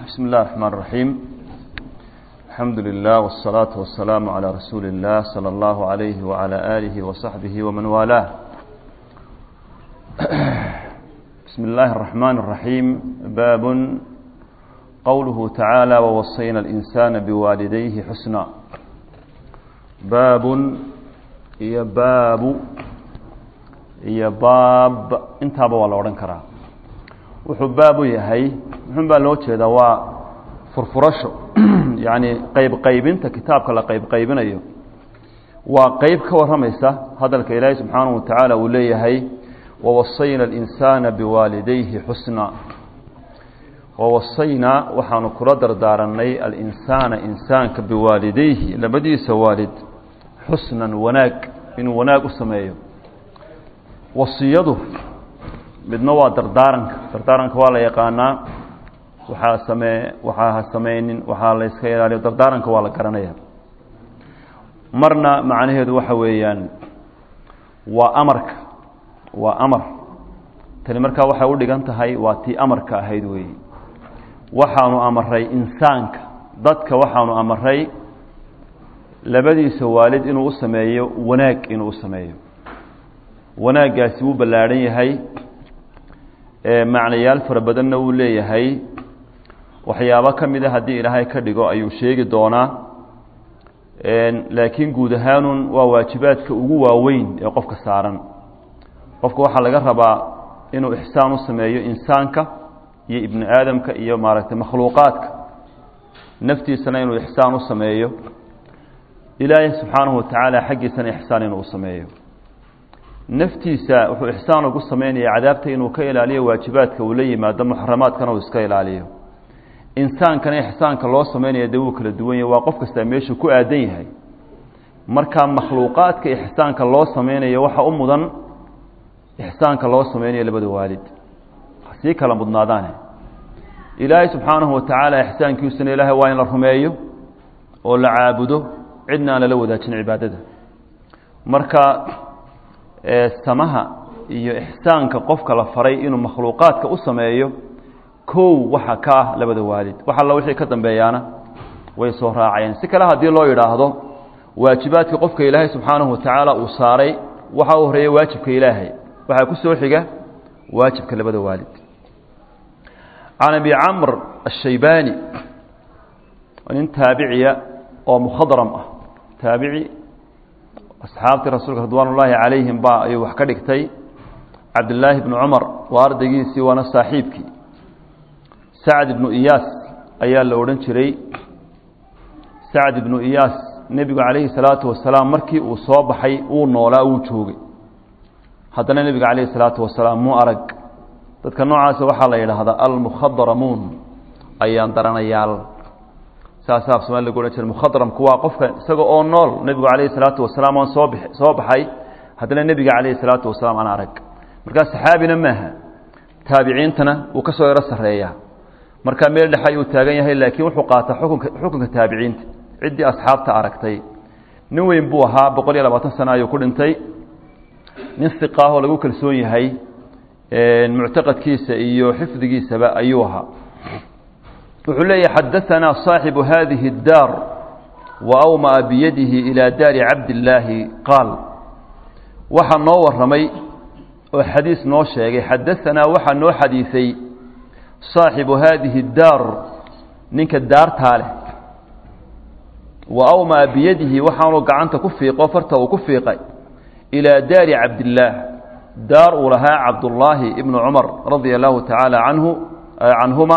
بسم الله الرحمن الرحيم الحمد لله والصلاة والسلام على رسول الله صلى الله عليه وعلى آله وصحبه ومن والاه بسم الله الرحمن الرحيم باب قوله تعالى ووصينا الإنسان بوالديه حسنا باب iyo baabu iyo baab intaaba waa la odhan karaa wuxuu baabu yahay muxun baa loo jeedaa waa furfurasho yacni qayb qaybinta kitaabka la qayb qaybinayo waa qeyb ka warramaysa hadalka ilaahay subxaanahu watacaala uu leeyahay wawasayna alinsaana biwaalidayhi xusna wawasaynaa waxaanu kula dardaaranay alinsaana insaanka biwaalidayhi labadiisa waalid xusnan wanaag inuu wanaag u sameeyo wasiyadu midna waa dardaaranka dardaaranka waa la yaqaanaa waxaa samee waxaa ha sameynin waxaa la yska ilaaliyo dardaaranka waa la garanaya marna macnaheedu waxa weeyaan waa amarka waa amar tani markaa waxay u dhigan tahay waa tii amarka ahayd weeyi waxaanu amaray insaanka dadka waxaanu amaray labadiisa waalid inuu u sameeyo wanaag inuu u sameeyo wanaaggaasi wuu ballaadhan yahay macnayaal fara badanna wuu leeyahay waxyaabo ka mida haddii ilaahay ka dhigo ayuu sheegi doonaa laakiin guud ahaanun waa waajibaadka ugu waaweyn ee qofka saaran qofka waxaa laga rabaa inuu ixsaan u sameeyo insaanka iyo ibni aadamka iyo maaragtay makhluuqaadka naftiisana inuu ixsaan u sameeyo ilaahay subxaanahu watacaala xaggiisana ixsaan inuu u sameeyo naftiisa wuxuu ixsaan ugu sameynaya cadaabta inuu ka ilaaliyo waajibaadka uu la yimaado muxaramaadkana uu iska ilaaliyo insaankana ixsaanka loo sameynaya dee wuu kala duwan yahy waa qof kastaa meeshuu ku aadan yahay marka makhluuqaadka ixsaanka loo sameynayo waxa u mudan ixsaanka loo sameynayo labada waalid sii kala mudnaadaane ilaahay subxaanahu watacaala ixsaankiisuna ilaahay waa in la rumeeyo oo la caabudo cidna aan lala wadaajin cibaadada marka samaha iyo ixsaanka qofka la faray inuu makhluuqaadka u sameeyo kow waxa ka ah labada waalid wax alla wixii ka dambeeyaana way soo raacayeen si kale haddii loo yidhaahdo waajibaadka qofka ilaahay subxaanahu watacaala uu saaray waxa u horeeya waajibka ilaahay waxaa ku soo xiga waajibka labada waalid can abi camr ashaybaani nin taabiciya oo mukhadram ah taabici asxaabtii rasuulka ridwaan ullaahi calayhim baa ayuu wax ka dhigtay cabdillaahi bnu cumar waa ardaygiisii waana saaxiibkii sacd ibnu iyaas ayaa la odhan jiray sacd ibnu iyaas nebigu calayhi salaatu wasalaam markii uu soo baxay uu noolaa wuu joogay haddana nebiga calayhi salaatu wasalaam muu arag dadka noocaasa waxaa la yidhaahdaa almukhadramuun ayaan daranayaal saasaa af somalia lagu odhan jira mukhadramku waa qofka isaga oo nool nebigu calayhi salaatu wasalaam aan soo bix soo baxay haddana nebiga calayhi salaatu wasalaam aan arag markaa saxaabina maaha taabiciintana wuu ka soo yaro sarreeyaa markaa meel dhexe ayuu taagan yahay laakiin wuxuu qaataa xukunka xukunka taabiciinta ciddii asxaabta aragtay nin weyn buu ahaa boqol iyo labaatan sano ayuu ku dhintay nin hiqaahoo lagu kalsoon yahay muctaqadkiisa iyo xifdigiisaba ayuu ahaa wuxuu leeyahy xadaanaa صaaxibu hadihi الdaar waawmaa biyadihi ilى daari cabdillaahi qaal waxaa noo waramay oo xadiis noo sheegay xadaanaa waxaa noo xadiisay صaaxibu hadihi الdaar ninka daartaa leh waawmaa biyadihi waxaanuu gacanta ku fiiqo farta uu ku fiiqay ilىa daari cabdillaah daar uu lahaa cabdullaahi ibnu cumar radia allahu tacaala anhu canhuma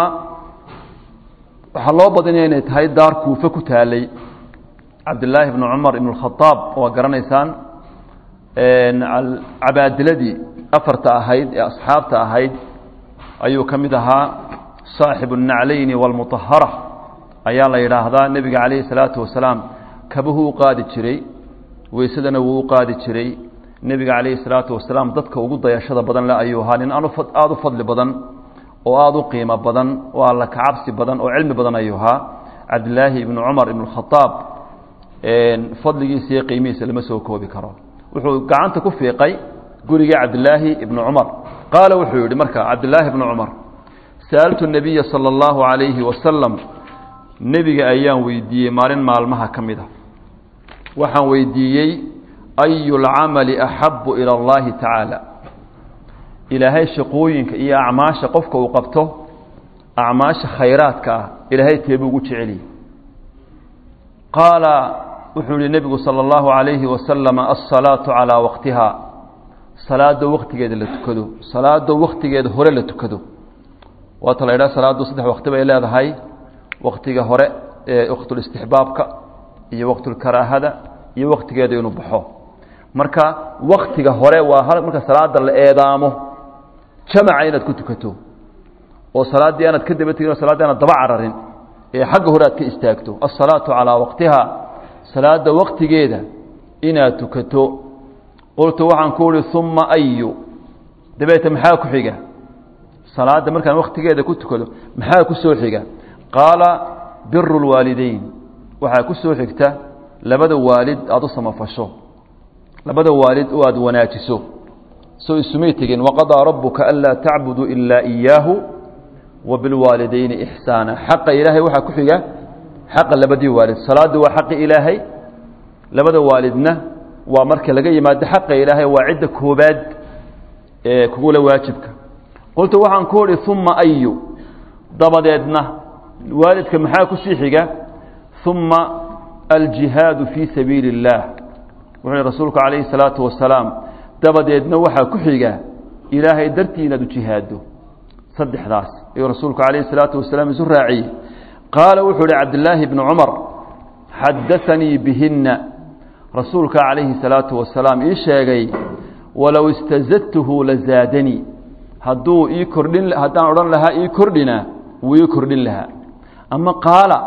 waxaa loo badinaya inay tahay daar kuufe ku taalay cabdillaahi bnu cumar ibn اkhaaab waa garanaysaan cabaadiladii afarta ahayd ee asxaabta ahayd ayuu ka mid ahaa saaxibu الnaclayni wاlmuطahara ayaa la yidhaahdaa nebiga calayhi الsalaatu wasalaam kabuhu u qaadi jiray weysadana wuu u qaadi jiray nebiga calayhi الsalaatu wasalaam dadka ugu dayashada badan le ayuu ahaa nin aada u fadli badan oo aada u qiimo badan oo alla kacabsi badan oo cilmi badan ayuu ahaa cabdilaahi ibnu cumar ibn khaaab fadligiisa iyo qiimihiisa lama soo koobi karo wuxuu gacanta ku fiiqay gurigii cabdilaahi ibnu cumar qaala wuxuu yihi marka cabdilaahi ibnu cumar sa'altu الnabiya salى اllahu عalayhi wasalam nebiga ayaan weydiiyey maalin maalmaha ka mid a waxaan weydiiyey ayu اlcamali axabu ilى اllahi tacaala ilaahay shaqooyinka iyo acmaasha qofka uu qabto acmaasha khayraadka ah ilaahay teebuu ugu jeceliye qaala wuxuu yihi nebigu salى اllahu عalayhi wasalam alsalaaةu calىa waqtiha salaada waktigeeda la tukado salaada waktigeeda hore la tukado waata la idhaha salaaddu saddex wakti bay leedahay waktiga hore ee waktulistixbaabka iyo waktulkaraahada iyo waktigeeda inuu baxo marka waktiga hore waa marka salaada la eedaamo jamaca inaad ku tukato oo salaaddii aanaad ka daba tegin o saladdii aanad daba cararin ee xagga hore aad ka istaagto alsalaatu calaa waqtiha salaada waktigeeda inaad tukato qultu waxaan ku uhi uma ayu dabeete maxaa ku xiga salaadda markaan waktigeeda ku tukado maxaa ku soo xiga qaala biru lwaalideyn waxaa ku soo xigta labada waalid aada u samafasho labada waalid oo aada wanaajiso soo isumay tegin waqadaa rabuka anlaa tacbuduu ilaa iyaahu wa bilwaalidayni ixsaana xaqa ilaahay waxaa ku xiga xaqa labadii waalid salaaddu waa xaqi ilaahay labada waalidna waa marka laga yimaado xaqa ilaahay waa cidda koobaad ee kugula waajibka qultu waxaan ku uhi uma ayu dabadeedna waalidka maxaa ku sii xiga uma aljihaadu fii sabiili اllaah wuxuu hi rasuulku calayhi الsalaatu wasalaam dabadeedna waxaa ku xiga ilaahay dartii inaad u jihaado saddexdaas ayuu rasuulku calayhi الsalaatu wasalaam isu raaciyey qaala wuxuu uhi cabdillaahi bni cumar xadaanii bihina rasuulka calayhi الsalaatu wasalaam ii sheegay walow istazadtuhu lazaadanii hadduu ii kordhin haddaan odhan lahaa ii kordhina wuu ii kordhin lahaa ama qaala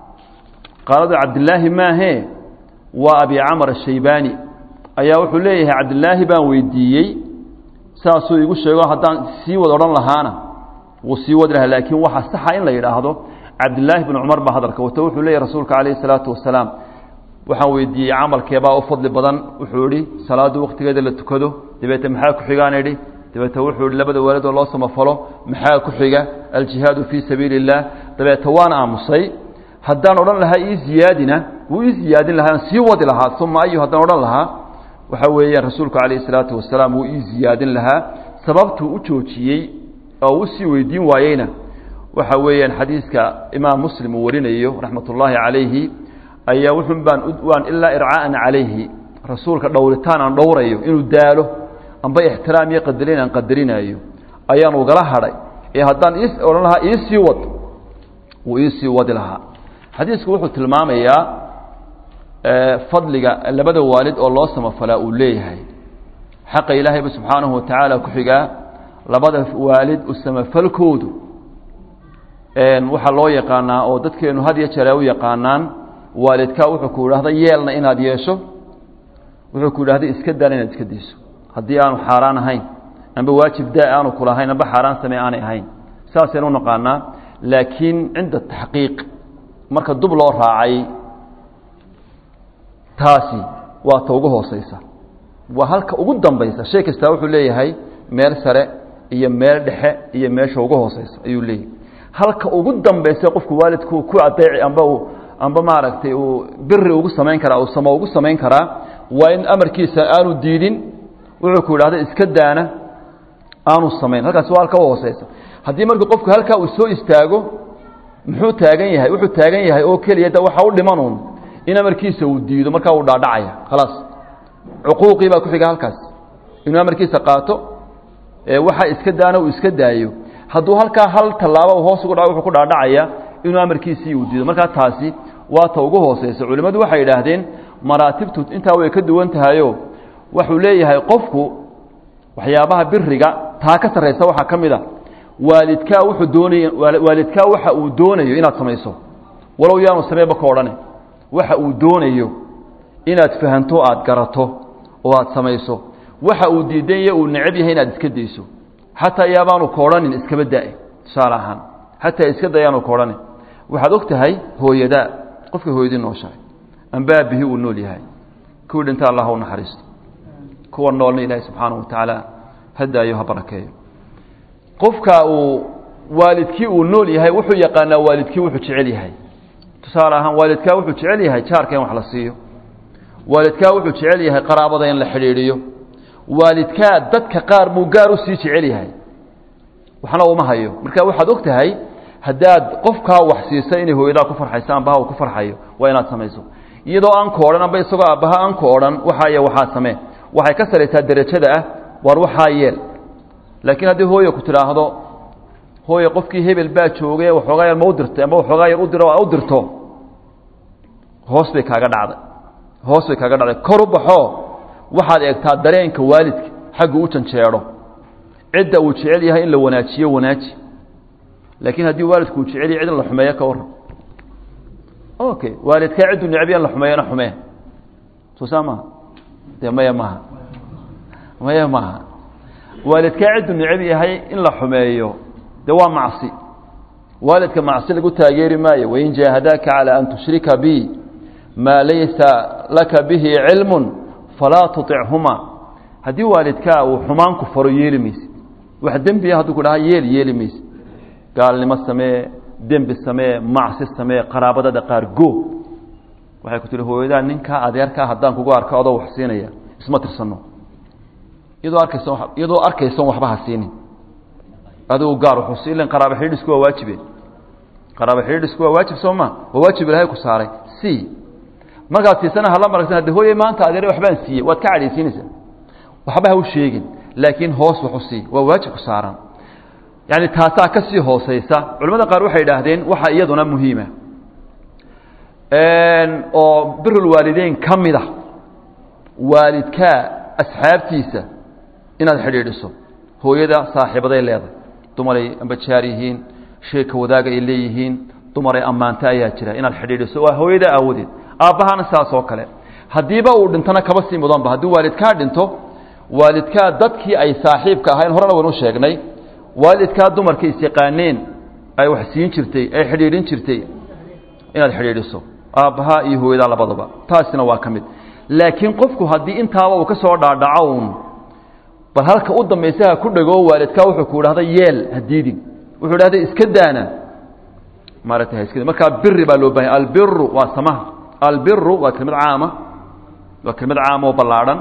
qaaladu cabdilaahi maahee waa abi camar ashaybaani ayaa wuxuu leeyahay cabdilaahi baan weydiiyey saasuu igu sheego haddaan sii wad odhan lahaana wuu sii wadi lahaa laakiin waxaa saxa in la yidhaahdo cabdilaahi bni cumar baa hadalka wato wuxuu leeyahy rasuulka calayhi salaatu wasalaam waxaan weydiiyey camalkeebaa u fadli badan wuxuu idhi salaaddu wakhtigeeda la tukado dabeete maxaa ku xigaan idhi dabeete wuxuu ihi labada waalidoo loo samafalo maxaa ku xiga aljihaadu fii sabiili اllah dabeete waan aamusay haddaan odhan lahaa ii ziyaadina wuu ii ziyaadin lahaa sii wadi lahaa uma ayu haddaan odhan lahaa waxa weeyaan rasuulku calayhi salaatu wasalaam wuu ii ziyaadin lahaa sababtuu u joojiyey oo u sii weydiin waayeyna waxa weeyaan xadiiska imaam muslim uu warinayo raxmat ullaahi calayhi ayaa wuxun baan waan ilaa ircaa'an calayhi rasuulka dhowritaan aan dhowrayo inuu daalo amba ixtiraam iyo qadarin aan qadarinaayo ayaan ugala hadhay ee haddaan ii odhan lahaa ii sii wad wuu ii sii wadi lahaa xadiisku wuxuu tilmaamayaa fadliga labada waalid oo loo samafalaa uu leeyahay xaqa ilaahayba subxaanahu watacaala ku xigaa labada waalid u samafalkoodu waxaa loo yaqaanaa oo dadkeenu had iyo jeer ay u yaqaanaan waalidkaa wuxuu ku idhahda yeelna inaad yeesho wuxuu ku idhahda iska daana inaad iska dayso haddii aanu xaaraan ahayn amba waajib daa aanu kulahayn amba xaaraan samee aanay ahayn saasaynu u naqaanaa laakiin cinda taxqiiq marka dub loo raacay taasi waa ta ugu hooseysa waa halka ugu dambaysa shay kastaa wuxuu leeyahay meel sare iyo meel dhexe iyo meesha ugu hooseysa ayuu leeyahay halka ugu dambaysa qofku waalidku ku adeeci amba uu amba maaragtay uu biri ugu samayn karaa uu samo ugu samayn karaa waa in amarkiisa aanu diidin wuxuu ku idhahda iska daana aanu samayn halkaasi waa halka u hooseysa haddii markuu qofku halkaa uu soo istaago muxuu taagan yahay wuxuu taagan yahay oo keliya da waxa u dhimanuun in amarkiisa uu diido markaa uu dhaadhacaya khalaas cuquuqii baa ku xiga halkaas inuu amarkiisa qaato waxa iska daana uu iska daayo hadduu halkaa hal tallaabo hoos ugu dhaco wuxuu ku dhaadhacaya inuu amarkiisii uu diido markaa taasi waa ta ugu hooseysa culimmadu waxay idhaahdeen maraatibtu intaa way ka duwan tahayo wuxuu leeyahay qofku waxyaabaha biriga taa ka sarraysa waxaa ka mid a waalidkaa wuxuu doonay waalidkaa waxa uu doonayo inaad samayso walow yaanu sameeba ka odhane waxa uu doonayo inaad fahanto aad garato oo aad samayso waxa uu diidanya uu necab yahay inaad iska dayso xataa yaabaanu ka odhanin iskaba da-e tusaale ahaan xataa iska dayaanu ka odhanin waxaad og tahay hooyadaa qofka hooyadii nooshahay amba aabihii uu nool yahay kuwii dhinta allah u naxariisto kuwa noolna ilaahay subxaanahu watacaala ha daayo ha barakeeyo qofka uu waalidkii uu nool yahay wuxuu yaqaanaa waalidkii wuxuu jecel yahay tusaale ahaan waalidkaa wuxuu jecel yahay jaarka in wax la siiyo waalidkaa wuxuu jecel yahay qaraabada in la xidhiidhiyo waalidkaa dadka qaar buu gaar u sii jecel yahay waxna uma hayo marka waxaad og tahay haddaad qofkaa wax siisa inay hooyadaa ku farxayso ambaha uu ku farxayo waa inaad samayso iyadoo aan ku odhan amba isagoo aabbaha aan ku odhan waxaaya waxaa samee waxay ka saraysaa derajada ah waar waxaa yeel laakiin haddii hooya ku tidhaahdo hooye qofkii hebel baa jooge waxoogaa yar ma u dirtay amba waxoogaa yar u diro aa u dirto hoos bay kaaga dhacday hoos bay kaaga dhacday kor u baxoo waxaad eegtaa dareenka waalidka xaggu u janjeedho cidda uu jecel yahay in la wanaajiyo wanaaji laakiin haddii waalidku uu jecel yahay cid in la xumeeyo ka warran okay waalidkaa cidduu necbiya in la xumeeyona xumee soo saa maaha dee maya maaha maya maaha waalidkaa cidduu necab yahay in la xumeeyo de waa macsi waalidka macsi lagu taageeri maayo wain jaahadaaka calى an tushrika bi maa laysa laka bihi cilmu falaa tuطichuma haddii waalidkaa uu xumaan ku faro yeeli mayse wax dembiya hadduu ku dhaha yeel yeeli mayse gaalnimo samee dembi samee macsi samee qaraabadada qaar go waxay ku tihi hooyadaa ninkaa adeerkaa haddaan kugu arko adoo wax siinaya isma tirsano iyadoo arkaysa iyadoo arkaysan waxba ha siinin adigu gaar wuxuu ilan qaraaba xidhiidhisku waa waajibe qaraaba xidhiidhisku waa waajib soo ma waa waajib ilahay ku saaray c markaad siisana hala maragsan hadde hooye maanta adeer waxbaan siiyey waad ka cadhaysiinaysaa waxba ha u sheegin laakiin hoos wax u sii waa waajib ku saaran yani taasaa ka sii hooseysa culamada qaar waxay idhaahdeen waxa iyaduna muhiima oo birulwaalideyn ka mid a waalidkaa asxaabtiisa inaad xidhiidhiso hooyada saaxiibaday leedahay dumaray amba jaar yihiin sheeka wadaaga ay leeyihiin dumaray ammaanta ayaa jira inaad xidhiidhiso waa hooyada aawadeed aabbahana saas oo kale haddiiba uu dhintona kaba sii mudanba haddii waalidkaa dhinto waalidkaa dadkii ay saaxiibka ahayn horena waynu sheegnay waalidkaa dumarka isyaqaaneen ay wax siin jirtay ay xidhiidhin jirtay inaad xidhiidhiso aabbaha iyo hooyadaa labadaba taasina waa ka mid laakiin qofku haddii intaaba uu ka soo dhaadhaco uun bal halka u dambaysa ha ku dhego waalidkaa wuxuu ku idhahda yeel hadiidin wuxuu idhahda iska daana maaragtay iska markaa biri baa loo bahanya albiru waa samaha albiru waa kelmad caama waa kelmad caama oo ballaadhan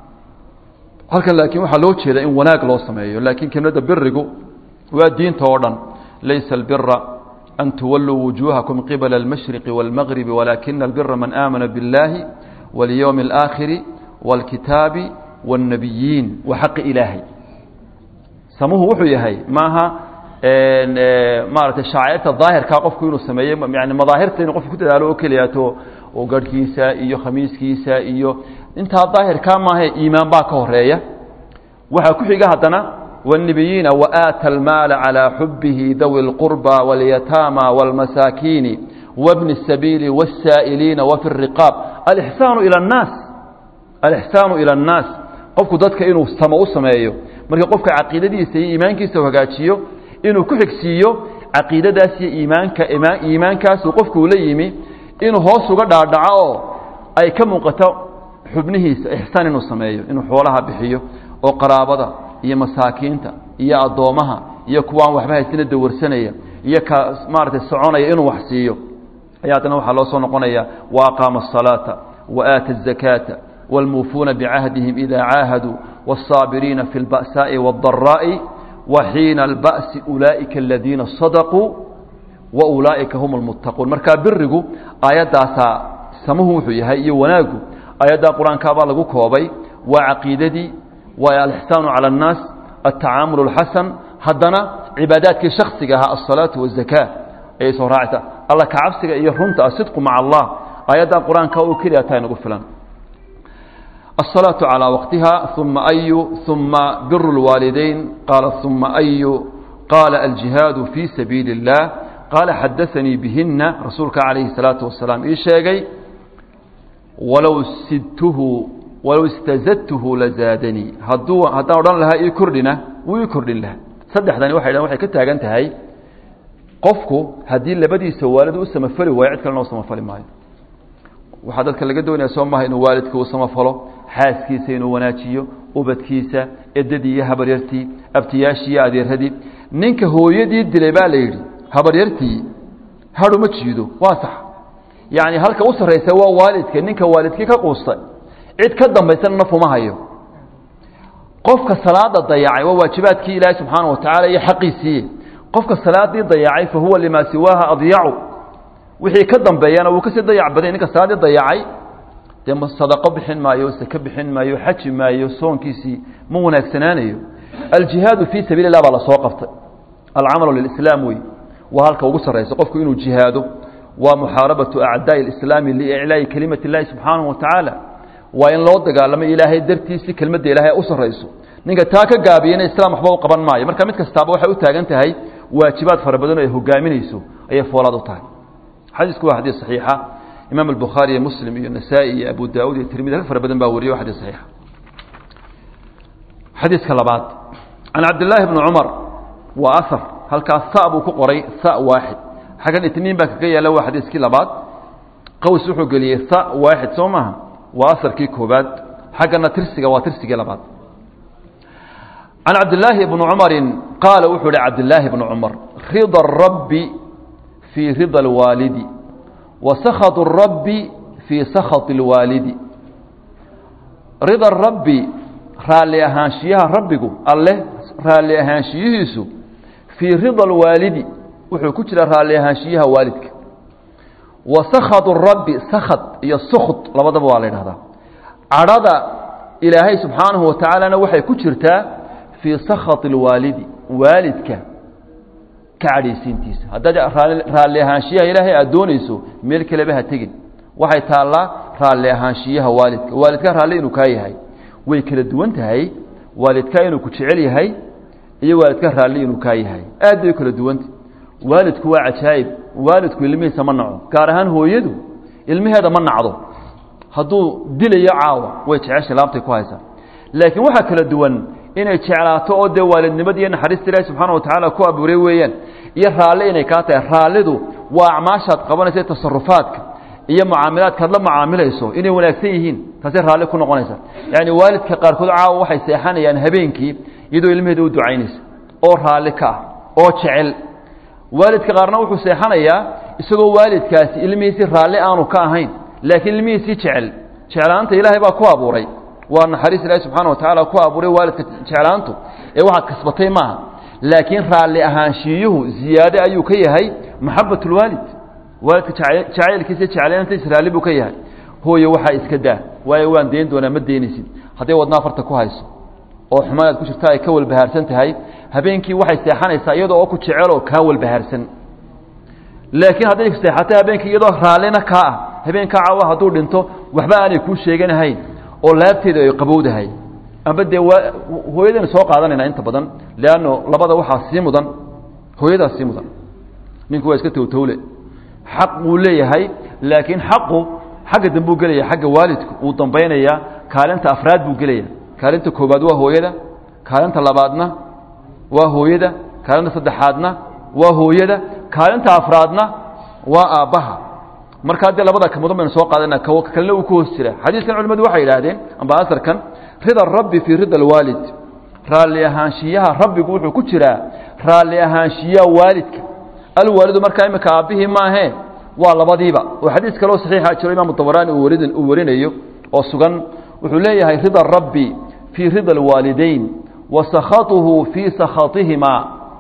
halkan laakiin waxaa loo jeedaa in wanaag loo sameeyo laakiin kelmadda birigu waa diinta oo dhan laysa albira an tuwalluu wujuuhakum qibala almashriqi wاlmagribi walaakina albira man aamana biاllahi walyowmi اlaakhiri wاlkitaabi wاnnabiyiin wa xaqi ilaahay samuhu wuxuu yahay maaha maaragtay shaacirta daahirkaa qofku inuu sameeyo yani madaahirta inuu qofku ku dadaalo oo keliyaato oo garhkiisa iyo khamiiskiisa iyo intaa daahirkaa maahae iimaan baa ka horeeya waxaa ku xiga haddana wالنbiyiina وآtى الmaal عalى xubihi dawi الqurبى واlyataamى واlmasaakiini wbni الsabiili والsaa'iliina wfi الriqاab alإxsaan ilى الnaas alإxsaanu ilى الnaas qofku dadka inuu samo u sameeyo marka qofka caqiidadiisa iyo iimaankiisa hagaajiyo inuu ku xigsiiyo caqiidadaas iyo iimaanka iimaankaasu qofku ula yimi inuu hoos uga dhaadhaco oo ay ka muuqato xubnihiisa ixsaan inuu sameeyo inuu xoolaha bixiyo oo qaraabada iyo masaakiinta iyo addoomaha iyo kuwaan waxba haysina dawarsanaya iyo ka maaragtay soconaya inuu wax siiyo ayaa haddana waxaa loo soo noqonaya wa aqaama الصalaaةa wa aata الزakaata wاlmuufuuna bicahdihim ida caahaduu wالصaabiriina fi اlba'saaءi wالdaraaءi wa xiina اlba'si ulaa'ika aladiina sadaquu wa ulaa'ika hum اlmuttaquun markaa birigu aayaddaasaa samuhu wuxuu yahay iyo wanaagu aayaddaa qur-aankaabaa lagu koobay waa caqiidadii waa alixsaanu cala annaas altacaamul alxasan haddana cibaadaadkii shaksiga ahaa alsalaatu wazakaa ayay soo raacaysaa alla kacabsiga iyo runta asidqu maca allah aayaddan qur-aanka oo keliya taa inagu filan الصلاة على وقتها ثم أي ثم بر الوالدين قال ثم أي قال الجهاد في سبيل الله قال حدثني بهن رسولك عليه الصلاة والسلام إيش شيء ولو سدته walow istazadtuhu lazaadanii hadduu haddaan odhan lahaa ii kordhina wuu ii kordhin lahaa saddexdani waxay dhahan waxay ka taagan tahay qofku haddii labadiisa waalid u samafali waayo cid kalena u samafali maayo waxaa dadka laga doonaya soo maha inuu waalidka u samafalo xaaskiisa inuu wanaajiyo ubadkiisa edadii iyo habaryartii abtiyaashii iyo adeeradii ninka hooyadii dilay baa la yidhi habaryartii hadhu ma jiido waa sax yacni halka u sarraysa waa waalidka ninka waalidkii ka quustay cid ka dambaysana nafuma hayo qofka salaada dayacay waa waajibaadkii ilaahay subxaana wa tacaala iyo xaqiisiiye qofka salaadii dayacay fa huwa limaa siwaaha adyacu wixii ka dambeeyana wuu kasii dayac baday ninka salaaddii dayacay dee sadaqo bixin maayo sake bixin maayo xaji maayo soonkiisii ma wanaagsanaanayo aljihaadu fii sabiili lah baa lasoo qabtay alcamalu lilislaam wey waa halka ugu sarraysa qofku inuu jihaado waa muxaarabatu acdaa'i alislaami liiclaa'i kelimati illaahi subxaanahu wa tacaala waa in loo dagaalamo ilaahay dartiisi kelmadda ilaahay u sarrayso ninka taa ka gaabiyana islaam waxba u qaban maayo marka mid kastaaba waxay u taagan tahay waajibaad fara badan oo ay hogaaminayso ayay foolaad u tahay xadiisku waa xadiis saxiixa imaam albukhaari iyo muslim iyo nasaa-i iyo abu daawud iyo tirmidi rag fara badan baa wariye wa xadiis saxiixa xadiiska labaad can cabdillaahi bni cumar waa ahar halkaas sa buu ku qoray sa waaxid xaggan itniin baa kaga yaalla waa xadiiskii labaad qaws wuxuu geliyey sa waaxid soo maaha waa aharkii koobaad xaggana tirsiga waa tirsigii labaad can cabdillaahi bni cumarin qaala wuxuu ihi cabdillaahi bni cumar rida rabbi fii rida alwaalidi wa sakhatu rabbi fii sakhati اlwaalidi rida rabbi raalli ahaanshiyaha rabbigu alleh raalli ahaanshiyihiisu fii rida alwaalidi wuxuu ku jira raalli ahaanshiyaha waalidka wa sakhatu rabbi sakhat iyo sukhd labadaba waa la yidhahdaa cadhada ilaahay subxaanahu wa tacaalana waxay ku jirtaa fii sakhati اlwaalidi waalidka ka cadhaysiintiisa haddaad raalli ahaanshiyaha ilaahay aad doonayso meel kaleba ha tegin waxay taallaa raalli ahaanshiyaha waalidka waalidka raalli inuu kaa yahay way kala duwan tahay waalidka inuu ku jecel yahay iyo waalidka raalli inuu kaa yahay aad bay kala duwantah waalidku waa cajaa'ib waalidku ilmihiisa ma naco gaar ahaan hooyadu ilmaheeda ma nacdo hadduu dilayo caawa way jeceshay laabtay ku haysaa laakiin waxaa kala duwan inay jeclaato oo dee waalidnimada iyo naxariista ilaahi subxaana wa tacaala ku abuuray weeyaan iyo raalli inay kaa tahay raallidu waa acmaashaad qabanaysa tasarufaadka iyo mucaamilaadkaad la mucaamilayso inay wanaagsan yihiin taasay raalli ku noqonaysa yacni waalidka qaarkood caawa waxay seexanayaan habeenkii iyadoo ilmaheeda u ducaynaysa oo raalli ka ah oo jecel waalidka qaarna wuxuu seexanayaa isagoo waalidkaasi ilmihiisii raalli aanu ka ahayn laakiin ilmihiisii jecel jeclaanta ilaahay baa ku abuuray waa naxariis ilaahi subxana wa tacaala ku abuuray waalidka jeclaantu ee waxaad kasbatay maaha laakiin raalli ahaanshiiyuhu ziyaade ayuu ka yahay maxabat lwaalid waalidka jacaylkiisa jeclaantiisa raalli buu ka yahay hooye waxaa iska daa waayo waan dayn doonaa ma daynaysid hadday wadnaa farta ku hayso oo xumaanaad ku jirta ay ka walbahaarsan tahay habeenkii waxay seexanaysaa iyadoo oo ku jeceloo kaa walbahaarsan laakiin hadday seexatay habeenkii iyadoo raallina kaa ah habeenkaa caawa hadduu dhinto waxba aanay kuu sheeganahayn oo laabteeda ay qabowdahay amba dee waa hooyadaynu soo qaadanayna inta badan leanno labada waxaa sii mudan hooyadaa sii mudan ninku waa iska towtowle xaq wuu leeyahay laakiin xaqu xagga dambuu gelaya xagga waalidku wuu dambaynayaa kaalinta afraad buu gelaya kaalinta koobaad waa hooyada kaalinta labaadna waa hooyada kaalinta saddexaadna waa hooyada kaalinta afraadna waa aabbaha markaa dee labada ka mudan baynu soo qaadana kalena uu ku hoos jira xadiiskan culimadu waxay yidhaahdeen amba asarkan rida rabbi fii rida alwaalid raalli ahaanshiyaha rabbigu wuxuu ku jiraa raalli ahaanshiyaha waalidka alwaalidu markaa imika aabbihii maahee waa labadiiba oo xadiis kaloo saxiixa jiro imaamu dabaraani uu warinayo oo sugan wuxuu leeyahay rida rabbi fii rida alwaalidayn wa sakhatuhu fii sakhatihimaa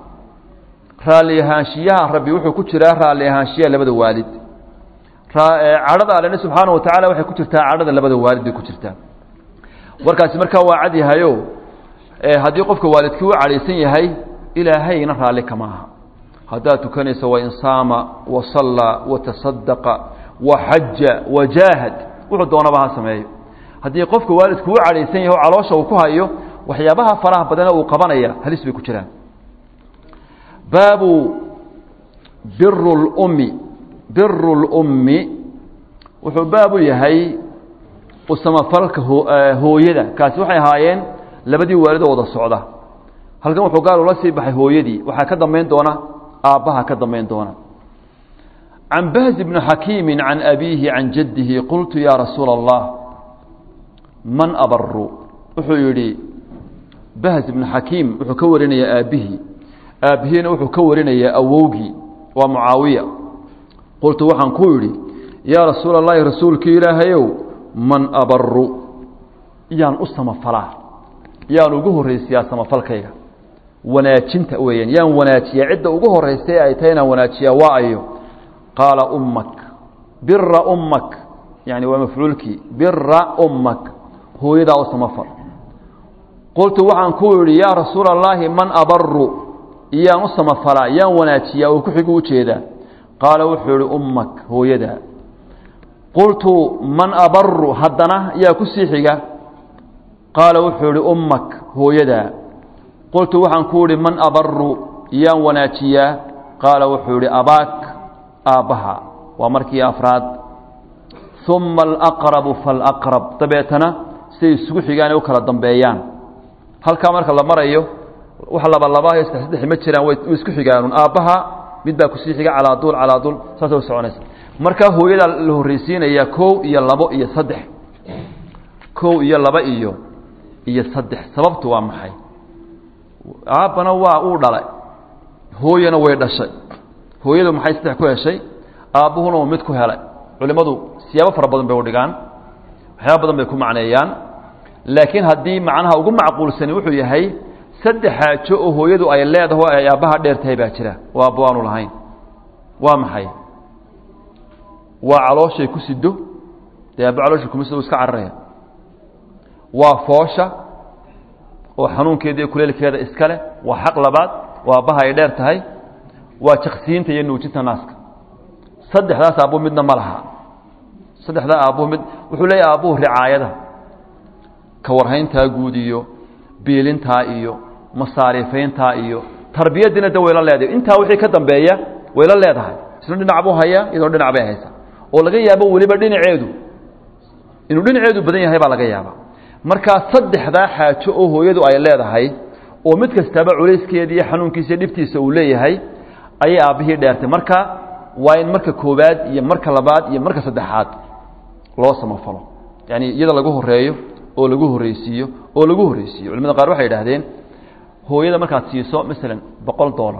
raalli ahaanshiyaha rabbi wuxuu ku jiraa raalli ahaanshiyaha labada waalid cadhada allena subxaana wa tacala waxay ku jirtaa cadhada labada waalid bay ku jirtaa warkaasi markaa waa cad yahayo haddii qofka waalidkii u cadhaysan yahay ilaahayna raalli kama aha haddaad tukanayso wain saama wa sallaa wa tasadaqa wa xaja wa jaahad wuxuu doonaba ha sameeyo haddii qofka waalidku u cadhaysan yahay oo caloosha uu ku hayo waxyaabaha faraha badana uu qabanaya halis bay ku jiraan baabu biru lummi biru lummi wuxuu baabu yahay usamafalka hooyada kaasi waxay ahaayeen labadii waalidoo wada socda halkan wuxuu gaal ula sii baxay hooyadii waxaa ka dambayn doona aabbaha ka dambayn doona can bahz bni xakiimi can abiihi can jaddihi qultu yaa rasuula allah man abaru wuxuu yidhi bahz ibnu xakiim wuxuu ka warinayaa aabbihii aabbihiina wuxuu ka warinayaa awowgii waa mucaawiya qultu waxaan ku idhi yaa rasuula allahi rasuulkii ilaahayow man abaru yaan u samafalaa yaan ugu horraysiyaa samafalkayga wanaajinta weeyaan yaan wanaajiyaa cidda ugu horraysay ay tahay inaan wanaajiyaa waa ayo qaala ummak bira ummak yani waa mafcuulkii bira ummak hooyadaa u samafal qultu waxaan ku idhi yaa rasuula allaahi man abaru yaan u samafalaa yaan wanaajiyaa oo ku xigu ujeedaa qaala wuxuu ihi ummak hooyadaa qultu man abaru haddana yaa ku sii xiga qaala wuxuu ihi ummak hooyadaa qultu waxaan ku idhi man abaru yaan wanaajiyaa qaala wuxuu idhi abaak aabbaha waa markii afraad uma alaqrabu falaqrab dabeetana siday isugu xigaan ay u kala dambeeyaan halkaa marka la marayo wax laba laba iyo saddex saddex ma jiraan way isku xigaanuun aabbaha mid baa kusii xiga calaa duul calaa duul saasay u soconaysa markaa hooyadaa la horreysiinayaa kow iyo labo iyo saddex kow iyo laba iyo iyo saddex sababtu waa maxay aabbana waa uu dhalay hooyana way dhashay hooyadu maxay saddex ku heshay aabbuhuna uu mid ku helay culimmadu siyaabo fara badan bay u dhigaan waxyaaba badan bay ku macneeyaan laakiin haddii macnaha ugu macquulsani wuxuu yahay saddex xaajo oo hooyadu ay leedaho ay aabbaha dheer tahay baa jira oo aabbo aanu lahayn waa maxay waa calooshay ku sido dee aabbo calooshay kuma sido u iska cararaya waa foosha oo xanuunkeeda iyo kuleelkeeda iska leh waa xaq labaad oo aabbaha ay dheer tahay waa jaqsiinta iyo nuujinta naaska saddexdaas aabbu midna ma laha saddexdaa aabbuhu mid wuxuu leeyahay aabbuhu ricaayada ka warhayntaa guud iyo biilintaa iyo masaariifayntaa iyo tarbiyadiina de wayla leedahay intaa wixii ka dambeeya wayla leedahay isna dhinac buu hayaa iyadoo dhinac bay haysa oo laga yaabo weliba dhinaceedu inuu dhinaceedu badan yahay baa laga yaaba markaa saddexdaa xaajo oo hooyadu ay leedahay oo mid kastaaba culayskeeda iyo xanuunkiisa iyo dhibtiisa uu leeyahay ayay aabbihii dheertay marka waa in marka koobaad iyo marka labaad iyo marka saddexaad loo samafalo yani iyada lagu horeeyo oo lagu horreysiiyo oo lagu horreysiiyo culimada qaar waxay idhahdeen hooyada markaad siiso masalan boqol dollar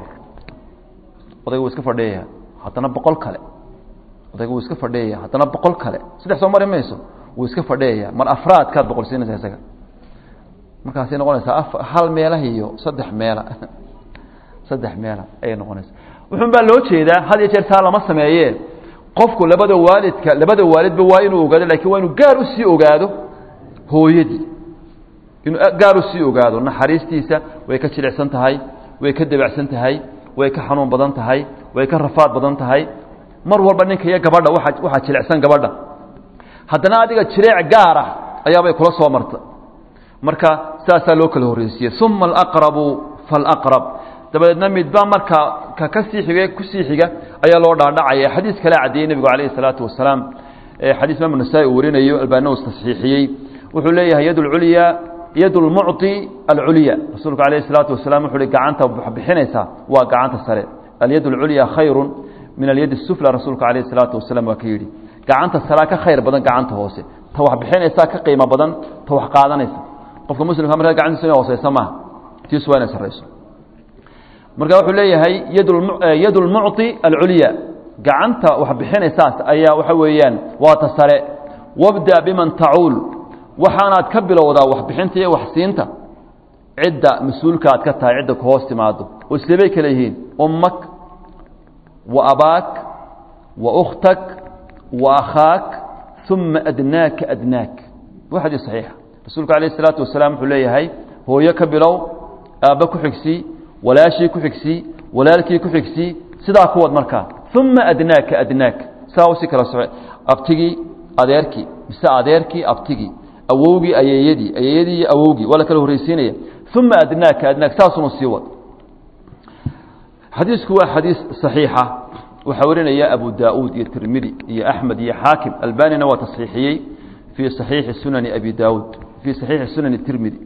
odayga wuu iska fadhiyaya haddana boqol kale odayga wuu iska fadhiyaya haddana boqol kale saddex soo mari mayso wuu iska fadhiyaya mar afraadkaad boqol siinaysa isaga markaasay noqonaysaa hal meelah iyo saddex meela saddex meela ayay noqonaysaa wuxuun baa loo jeedaa had iyo jeer saa lama sameeye qofku labada waalidka labada waalidba waa inuu ogaado lakin waa inuu gaar usii ogaado hooyadii inuu gaar usii ogaado naxariistiisa way ka jilicsan tahay way ka debacsan tahay way ka xanuun badan tahay way ka rafaad badan tahay mar walba ninka iyo gabadha waa waxaa jilicsan gabadha haddana adiga jireec gaar ah ayaabay kula soo marta marka saasaa loo kala horreysiiyey uma alaqrabu falaqrab dabadeedna midba marka ka kasii xiga kusii xiga ayaa loo dhaadhacaya xadiis kale caddeeyey nebigu calayhi salaatu wasalaam xadiis imaam nasaa-i uu warinayo albaana uu tasxiixiyey wuxuu leeyahay yad lculya yad lmucطi alculya rasuulku alayh الsalaatu wasalam wuxu uhi gacanta bixinaysaa waa gacanta sare alyad اlculya khayru min alyad الsufla rasuulku alayh الsalaatu wasalam waa ka yidhi gacanta saraa ka khayr badan gacanta hoose ta wax bixinaysaa ka qiimo badan ta wax qaadanaysa qofka muslimka markaa gacantiisa ina hooseysa maaha tiisu waa inay sarayso marka wuxuu leeyahay yad اlmucطi alculya gacanta wax bixinaysaas ayaa waxa weeyaan waa ta sare wabda biman tacuul waxaanaad ka bilowdaa waxbixinta iyo waxsiinta cidda mas-uulka aad ka tahay cidda ku hoos timaado oo isleebay kale yihiin ummak wa abaak wa ukhtak wa akhaak uma adnaaka adnaak waa xadiis saxiixa rasuulku alayh isalaatu wasalaam wuxuu leeyahay hooyo ka bilow aabba ku xigsii walaashii ku xigsii walaalkii ku xigsii sidaa kuwad markaa uma adnaaka adnaak saa usii kala soce abtigii adeerkii mise adeerkii abtigii awowgii ayeeyadii ayeeyadii iyo awowgii waa la kala horreysiinaya uma adnaaka adnaak saasunu sii wad xadiisku waa xadiis صaxiixa waxaa warinaya abu daauud iyo tirmidi iyo axmed iyo xaakim albanina waa tasxiixiyey fii صaxiixi sunani abi daauud fii صaxiixi sunani tirmidi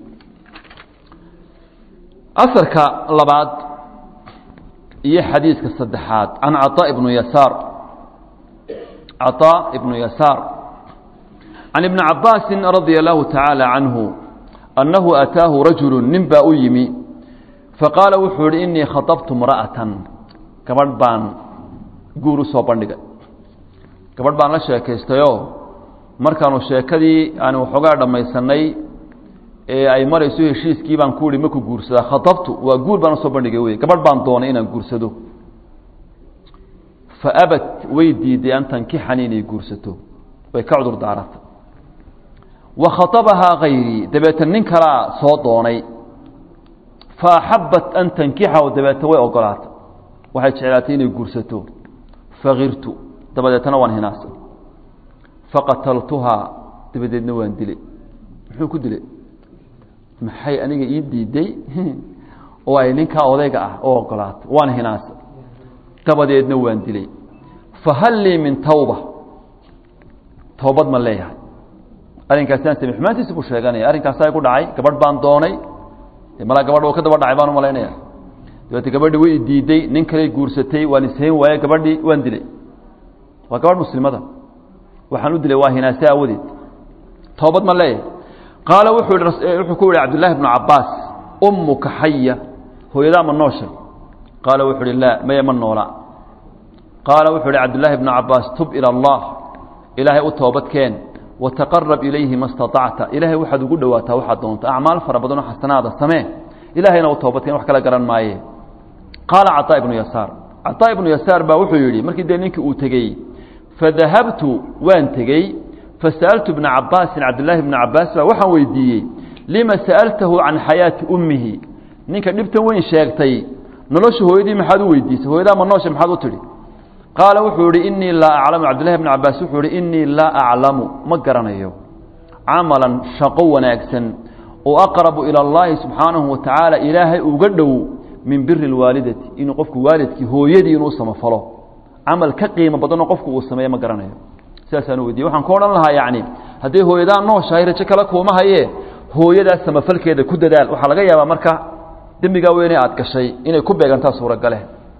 asarka labaad iyo xadiiska saddexaad can caطaa ibnu yasaar caطaa ibnu yasaar can ibni cabaasi radia allahu tacaala canhu annahu ataahu rajulu nin baa u yimi faqaala wuxuu yihi inii khaطabtu mra'atan gabadh baan guur u soo bandhigay gabadh baan la sheekaystayoo markaanu sheekadii aan waxoogaa dhammaysanay ee ay marayso heshiiskii baan ku ihi maku guursadaa khaطabtu waa guur baan usoo bandhigay wey gabadh baan doonay inaan guursado faabat way diiday an tankixanii inay guursato way ka cudur daaratay wa khaabahaa kayrii dabeeta nin kalaa soo doonay fa axabat an tankixahu dabeeta way ogolaatay waxay jeclaatay inay guursato fakirtu dabadeetana waan hinaasay faqataltuhaa dabadeedna waan dilay muxuu ku dilay maxay aniga ii diiday oo ay ninkaa odayga ah oo ogolaatay waan hinaasay dabadeedna waan dilay fahal lii min tawba towbad ma leeyahay arrinkaasaan same xumaantiisi buu sheeganaya arrinkaasaa ku dhacay gabadh baan doonay malaa gabadh oo ka daba dhacay baan umalaynaya dabeete gabadhii way diiday nin kaley guursatay waan ishayn waaye gabadhii waan dilay waa gabadh muslimada waxaan u dilay waa hinaase aawadeed towbad ma leeyahay qaala wuxuu wuxuu ku yihi cabdullaahi bnu cabaas ummuka xaya hooyadaa ma nooshay qaala wuxuu uhi laa maya ma noola qaala wuxuu ihi cabdullaahi bnu cabaas tub ila allah ilaahay u toobadkeen wataqarab ilayhi ma staطacta ilaahay waxaad ugu dhowaataa waxaad doonta acmaal fara badanoo xasanaada samee ilahayna u toobadkeen wax kala garan maaye qaala caطaa ibnu yasaar caطaa ibnu yasaar baa wuxuu yidhi markii dee ninkii uu tegey fadahabtu waan tegey fasa'altu bna cabaasin cabdillaahi bna cabaas baa waxaan weydiiyey lima sa'altahu can xayaati ummihi ninka dhibtan weyn sheegtay nolosha hooyadii maxaad u weydiisay hooyadaa ma noosha maxaad u tidhi qaala wuxuu yihi inii laa aclamu cabdillahi bn cabaas wuxuu yihi inii laa aclamu ma garanayo camalan shaqo wanaagsan oo aqrabu ila اllahi subxaanahu wa tacaala ilaahay uga dhow min biri اlwaalidati inuu qofku waalidkii hooyadii inuu samafalo camal ka qiimo badanoo qofku uu sameeye ma garanayo sidaasaan weydiye waxaan ku odhan lahaa yacni hadday hooyadaa nooshahay rajo kale kuuma haye hooyadaas samafalkeeda ku dadaal waxaa laga yaabaa marka dembigaa weyne aad gashay inay ku beegantaa suuragale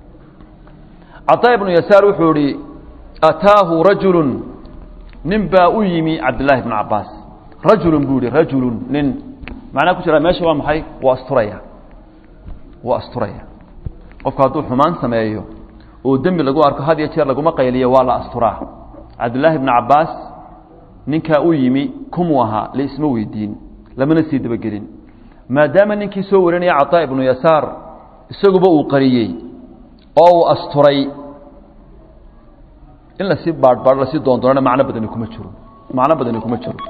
caطaa ibnu yasaar wuxuu ihi ataahu rajulu nin baa u yimi cabdillaahi bnu cabaas rajulun buu yihi rajulun nin macnaa ku jira meesha waa maxay waa asturaya waa asturaya qofku hadduu xumaan sameeyo oo dembi lagu arko had iyo jeer laguma qayliyo waa la asturaa cabdillaahi bnu cabaas ninkaa u yimi kumuu ahaa laisma weydiin lamana sii dabagelin maadaama ninkii soo warinaya caطaa ibnu yasaar isaguba uu qariyey oo uu asturay in lasii baadhbaadh lasii doondoonana macno badani kuma jiro macno badani kuma jiro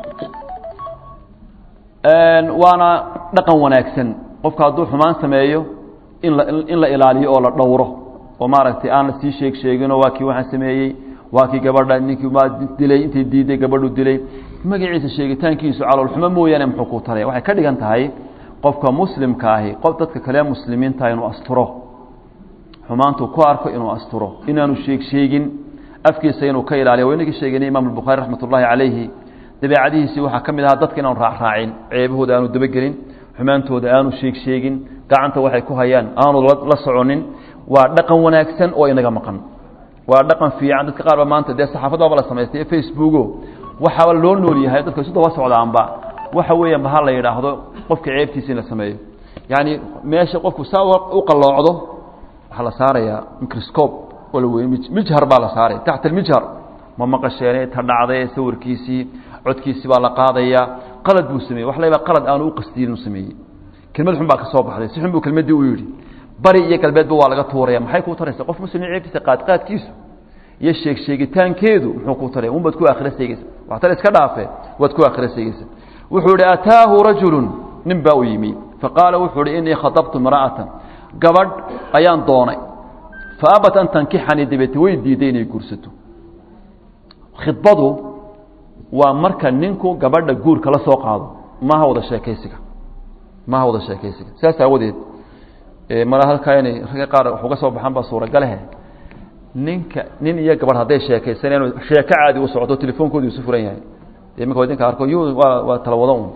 waana dhaqan wanaagsan qofka hadduu xumaan sameeyo in la in la ilaaliyo oo la dhowro oo maaragtay aan la sii sheeg sheeginoo waa kii waxaan sameeyey waa kii gabadha ninkii ma dilay intay diiday gabadhu dilay magaciisa sheegitaankiisu caloolxumo mooyaane muxuu ku taraya waxay ka dhigan tahay qofka muslimka ahi qof dadka kale muslimiinta inuu asturo xumaantuu ku arko inuu asturo inaanu sheeg sheegin afkiisa inuu ka ilaaliyo waa inagii sheeganay imaam albukhaari raxmat ullaahi calayhi dabeecadihiisii waxaa ka mid ahaa dadka inaanu raacraacin ceebahooda aanu dabagelin xumaantooda aanu sheeg sheegin gacanta waxay ku hayaan aanu la soconin waa dhaqan wanaagsan oo inaga maqan waa dhaqan fiican dadka qaar ba maanta dee saxaafadaba la samaystay faceboogo waxaaba loo nool yahay dadka isu daba socdaanba waxa weeyaan ba ha la yidhaahdo qofka ceebtiisa in la sameeyo yacni meesha qofku saa u qalloocdo waxaa la saarayaa microscope oo la wey mijhar baa la saaray taxta almijhar ma maqasheenay ta dhacday sawirkiisii codkiisii baa la qaadayaa qalad buu sameeyey wax layba qalad aanu u qasdiyin uu sameeyey kelmad xun baa ka soo baxday si xun buu kelmaddii u yidhi bari iyo galbeedba waa laga tuuraya maxay kuu taraysa qof muslim ceebtiisa qaadqaadkiisu iyo sheeg sheegitaankeedu muxuu kuu taraya un baad ku aakhira seegeysa waxtar iska dhaafe waad ku aakhira seegeysa wuxuu ihi ataahu rajulu nin baa u yimi faqaala wuxuu ihi inii khaطabtu imra'atan gabadh ayaan doonay faabat an tankixanii dabeete way diiday inay guursato khidbadu waa marka ninku gabadha guurka la soo qaado maaha wada sheekaysiga maaha wada sheekaysiga sidaas aawadeed mala halkaa inay ragga qaar wax uga soo baxaan baa suuragalehe ninka nin iyo gabadh hadday sheekaysaneen sheeko caadi u socoto telefonkoodu isu furan yahay iminka idinka arko yu waa waa tala wada un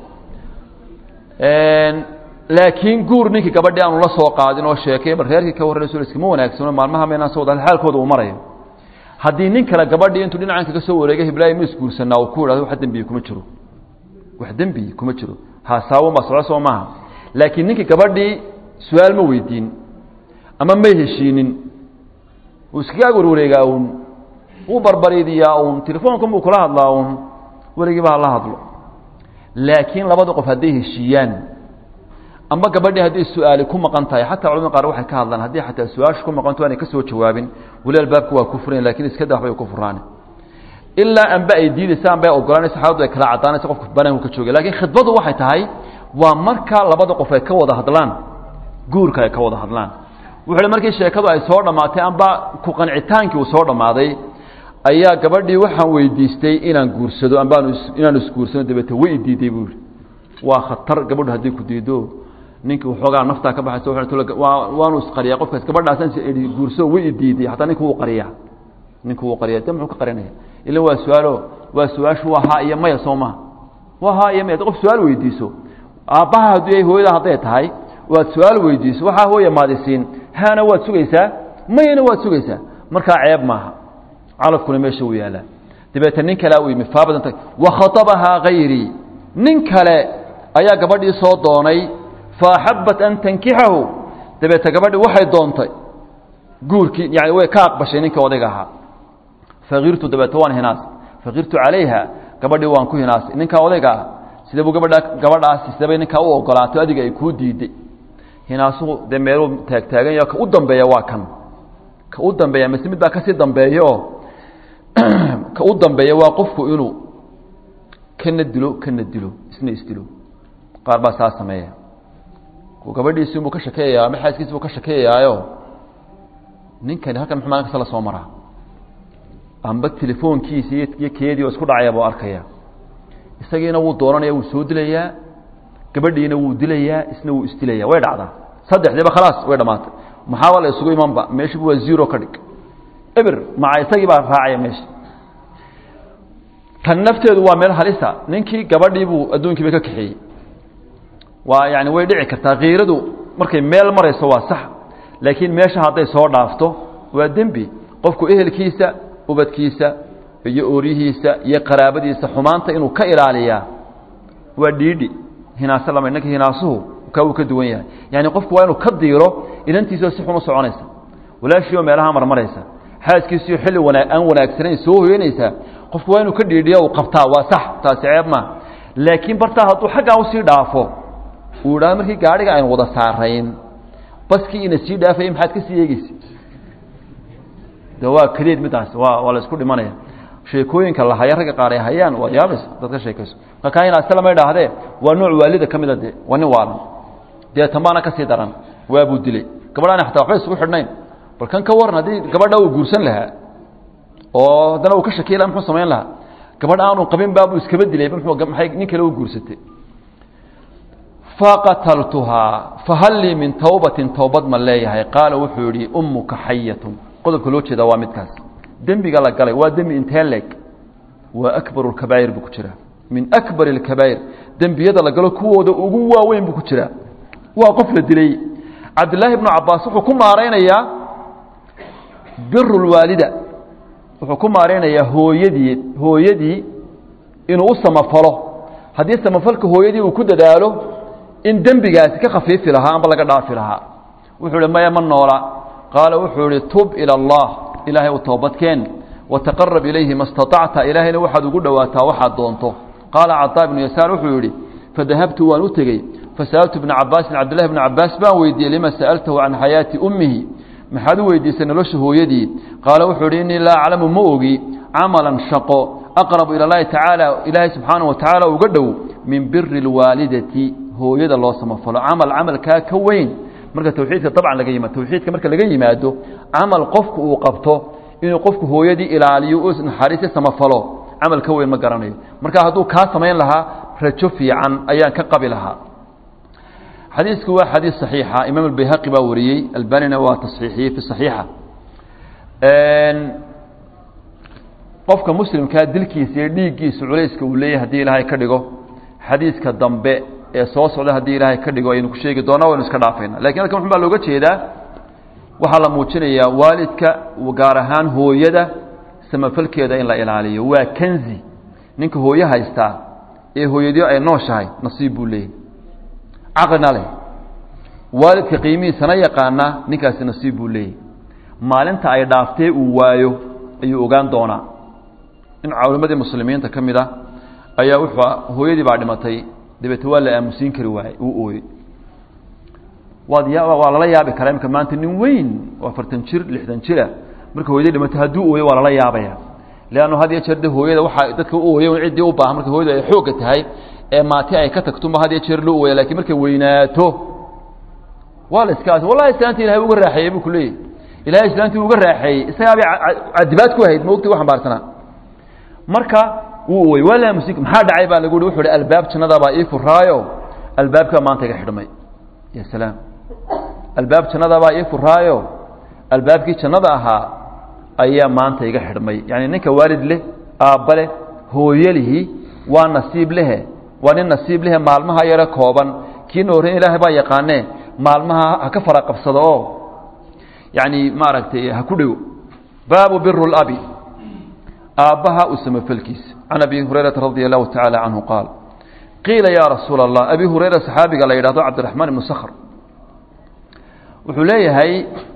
laakiin guur ninkii gabadhii aanu la soo qaadin oo sheekay bal reerkii ka warranayso iskama wanaagsano maalmaha maynaan soo wada xaalkooda uu marayo haddii nin kale gabadhii intuu dhinacan kaga soo wareegay hiblaayi ma isguursanaa uu ku idhahdo wax dembiyi kuma jiro wax dembiyi kuma jiro haasaawan baa soco soo maaha laakiin ninkii gabadhii su-aal ma weydiin ama may heshiinin uu iskaga warwareegaa uun wuu barbariidiyaa uun telefoonkan buu kula hadlaa uun weligiiba hala hadlo laakiin labada qof hadday heshiiyaan ama gabadhii hadday su-aali ku maqan tahay xataa culamada qaar waxay ka hadlaan haddii xataa su-aashu ku maqanto aanay ka soo jawaabin weli albaabka waa ku furan lakin iska da waxbay ku furaan ilaa anba ay diidaysa anba ay ogolanaysa xaaladu ay kala caddaanaysa qofka banaanku ka jooga lakiin khidbadu waxay tahay waa marka labada qof ay ka wada hadlaan guurka ay ka wada hadlaan wuxuu markii sheekadu ay soo dhammaatay amba ku qancitaankii uu soo dhammaaday ayaa gabadhii waxaan weydiistay inaan guursado ambaan inaan isguursano dabeete way idiiday buu yihi waa khatar gabadhu hadday ku diido ninkii waxoogaa naftaa ka baxaysa waanu isqariyaa qofkaas gabadhaasaan guurso way idiiday hataa ninka wuu qariyaa ninka wuu qariya de muxuu ka qarinaya ila waa su-aalo waa su-aashu waa haa iyo maya soo maha waa haa iyo maya qof su-aal weydiiso aabbaha haddii hooyada hadday tahay waad su-aal weydiiso waxaa hooya maadisiin haana waad sugaysaa mayana waad sugaysaa markaa ceeb maaha calafkuna meesha uu yaalaa dabeete nin kalea u yimi faabadanta wakhatabahaa hayrii nin kale ayaa gabadhii soo doonay faaxabat an tankixahu dabeete gabadhii waxay doontay guurkii yani way ka aqbashay ninkii odayga ahaa fakirtu dabeete waan hinaas fakirtu calayha gabadhii waan ku hinaasay ninkaa odayga ah sida buu gabadha gabadhaasi sidabay ninkaa u ogolaato adiga ay kuu diiday hinaasuhu dee meeluu taagtaagan yaho ka u dambeeya waa kan ka u dambeeya mise mid baa kasii dambeeyaoo ka u dambeeya waa qofku inuu kana dilo kana dilo isna isdilo qaar baa saa sameeya gabadhiisi buu ka shakeeyayaa ama xaaskiisi buu ka shakeeyayaayo ninkani halkan muxuu maalin kasta la soo maraa amba telefoonkiisa iyo keedii oo isku dhacaya buu arkaya isagiina wuu doonanaya wuu soo dilayaa gabadhiina wuu dilayaa isna wuu isdilaya way dhacdaa saddexdiiba khalaas way dhamaatay maxaaba la isugu imanba meeshiiba waa zero ka dhig eber maca isagii baa raacaya meesha tan nafteedu waa meel halisa ninkii gabadhii buu adduunkiiba ka kaxeeyey waa yani way dhici kartaa kiiradu markay meel marayso waa sax laakiin meesha hadday soo dhaafto waa dembi qofku ehelkiisa ubadkiisa iyo ooryihiisa iyo qaraabadiisa xumaanta inuu ka ilaaliyaa waa dhiidhi hinaase lama innanka hinaasuhu kaa uu ka duwan yahay yani qofku waa inuu ka diiro inantiisoo si xun u soconaysa walaashiioo meelaha marmaraysa xaaskiisiio xilli wanaa aan wanaagsanayn soo hoyanaysaa qofku waa inuu ka dhiidhiya uu qabtaa waa sax taasi ceeb maa laakiin bartaa hadduu xaggaa usii dhaafo uu idhahdo markii gaadhiga aynu wada saarayn baskii ina sii dhaafayay maxaad ka sii eegeysa de waa kadeed midaas waa waa la isku dhimanaya sheekooyinka la haya ragga qaar ay hayaan waa yaabaysa dad ka sheekayso markaa inaase lama idhaahdee waa nooc waalida ka mida de waa nin waalan dee tambaana ka sii daran waabuu dilay gabadhaana xataa waxba isugu xidhnayn bal kan ka waran haddii gabadha uu guursan lahaa oo haddana uu ka shakiy laha muxuu samayn lahaa gabadh aanu qabin baabuu iskaba dilayba muu maay nin kale u guursatay faqataltuhaa fahal lii min tawbatin towbad ma leeyahay qaala wuxuu yihi ummuka xayatun qodobka loo jeedaa waa midkaas dembiga la galay waa dembi intee leeg waa akbar اkabaa'ir buu ku jiraa min akbar اkabaa'ir dembiyada la galo kuwooda ugu waaweyn buu ku jiraa waa qof la dilay cabdillaahi bnu cabaas wuxuu ku maaraynayaa biru اlwaalida wuxuu ku maaraynayaa hooyadii hooyadii inuu u samafalo haddii samafalka hooyadii uu ku dadaalo in dembigaasi ka khafiifi lahaa amba laga dhaafi lahaa wuxuu hi maya ma noola qaala wuxuu ihi tub ilى اllah ilaahay u toobadkeen wataqarab ilayhi ma staطacta ilaahayna waxaad ugu dhowaataa waxaad doonto qaala caطaa ibnu yasaar wuxuu yihi fadahabtu waan u tegey fasa'altu ibna cabaasin cabdillahi bna cabaas baan weydiiyey lima sa'altahu can xayaati ummihi maxaad u weydiisay nolosha hooyadii qaala wuxuu ihi innii laa aclamu ma ogi camalan shaqo aqrabu ila اllahi tacaala ilaahay subxaanaه wa tacaala uga dhow min biri اlwaalidati hooyada loo samafalo camal camalkaa ka weyn marka tawxiidka dabcan laga yimaado tawxiidka marka laga yimaado camal qofku uu qabto inuu qofku hooyadii ilaaliyo u naxariisi samafalo camal ka weyn ma garanayo marka hadduu kaa samayn lahaa rajo fiican ayaan ka qabi lahaa xadiisku waa xadiis صaxiixa imaam اbayhaqi baa wariyey albanina waa taصxiixiyey fi صaxiixa qofka muslimkaa dilkiisa iyo dhiiggiisa culayska uu leeyahy hadii ilaahay ka dhigo xadiiska dambe ee soo socda haddii ilaahay ka dhigo aynu ku sheegi doona waynu iska dhaafayna lakin halkan wuxun baa looga jeedaa waxaa la muujinayaa waalidka gaar ahaan hooyada samafalkeeda in la ilaaliyo waa kanzi ninka hooye haystaa ee hooyadii ay nooshahay nasiib buu leeyahy caqlina leh waalidka qiimihiisana yaqaana ninkaasi nasiib buu leeyahy maalinta ay dhaaftee uu waayo ayuu ogaan doonaa in culimadii muslimiinta ka mid a ayaa wuxuu hooyadii baa dhimatay dabeete waa la aamusiin kari waayey uu ooyey waad ya waa lala yaabi karaa imika maanta nin weyn oo afartan jir lixdan jira marka hooyadii dhimatay hadduu ooyo waa lala yaabaya leanno had iyo jeer de hooyada waxaa dadka u ooya ciddii u baahan marka hooyadu ay xoogga tahay ee maati ay ka tagtuma had iyo jeer loo ooya lakiin markay weynaato waa la iska wallahi islaanti ilahay uga raaxeeyey buu ku leeyahy ilahay islaantii uga raaxeeyey isagaabay cadibaad ku ahayd maogti u xambaarsanaa marka wuu ooyey waa laamusi maxaa dhacay baa lagu hi wuxu uhi albaab jannadaabaa ii furaayo albaabkaa maanta iga xidhmay ya salaam albaab jannadaabaa ii furaayo albaabkii jannada ahaa ayaa maanta iga xidhmay yani ninka waalid leh aabba leh hooye lihi waa nasiib lehe waa nin nasiib lehe maalmaha yaro kooban kiina horreyn ilaahay baa yaqaanee maalmaha ha ka fara qabsado oo yani maaragtay ha ku dhego baabu biru labi aabbaha u samafalkiisa can abi hurayrata radia allahu tacaala canhu qaal qiila ya rasuula allah abi hurayra saxaabiga la yidhahdo cabdiraxmaan ibnu sakhr wuxuu leeyahay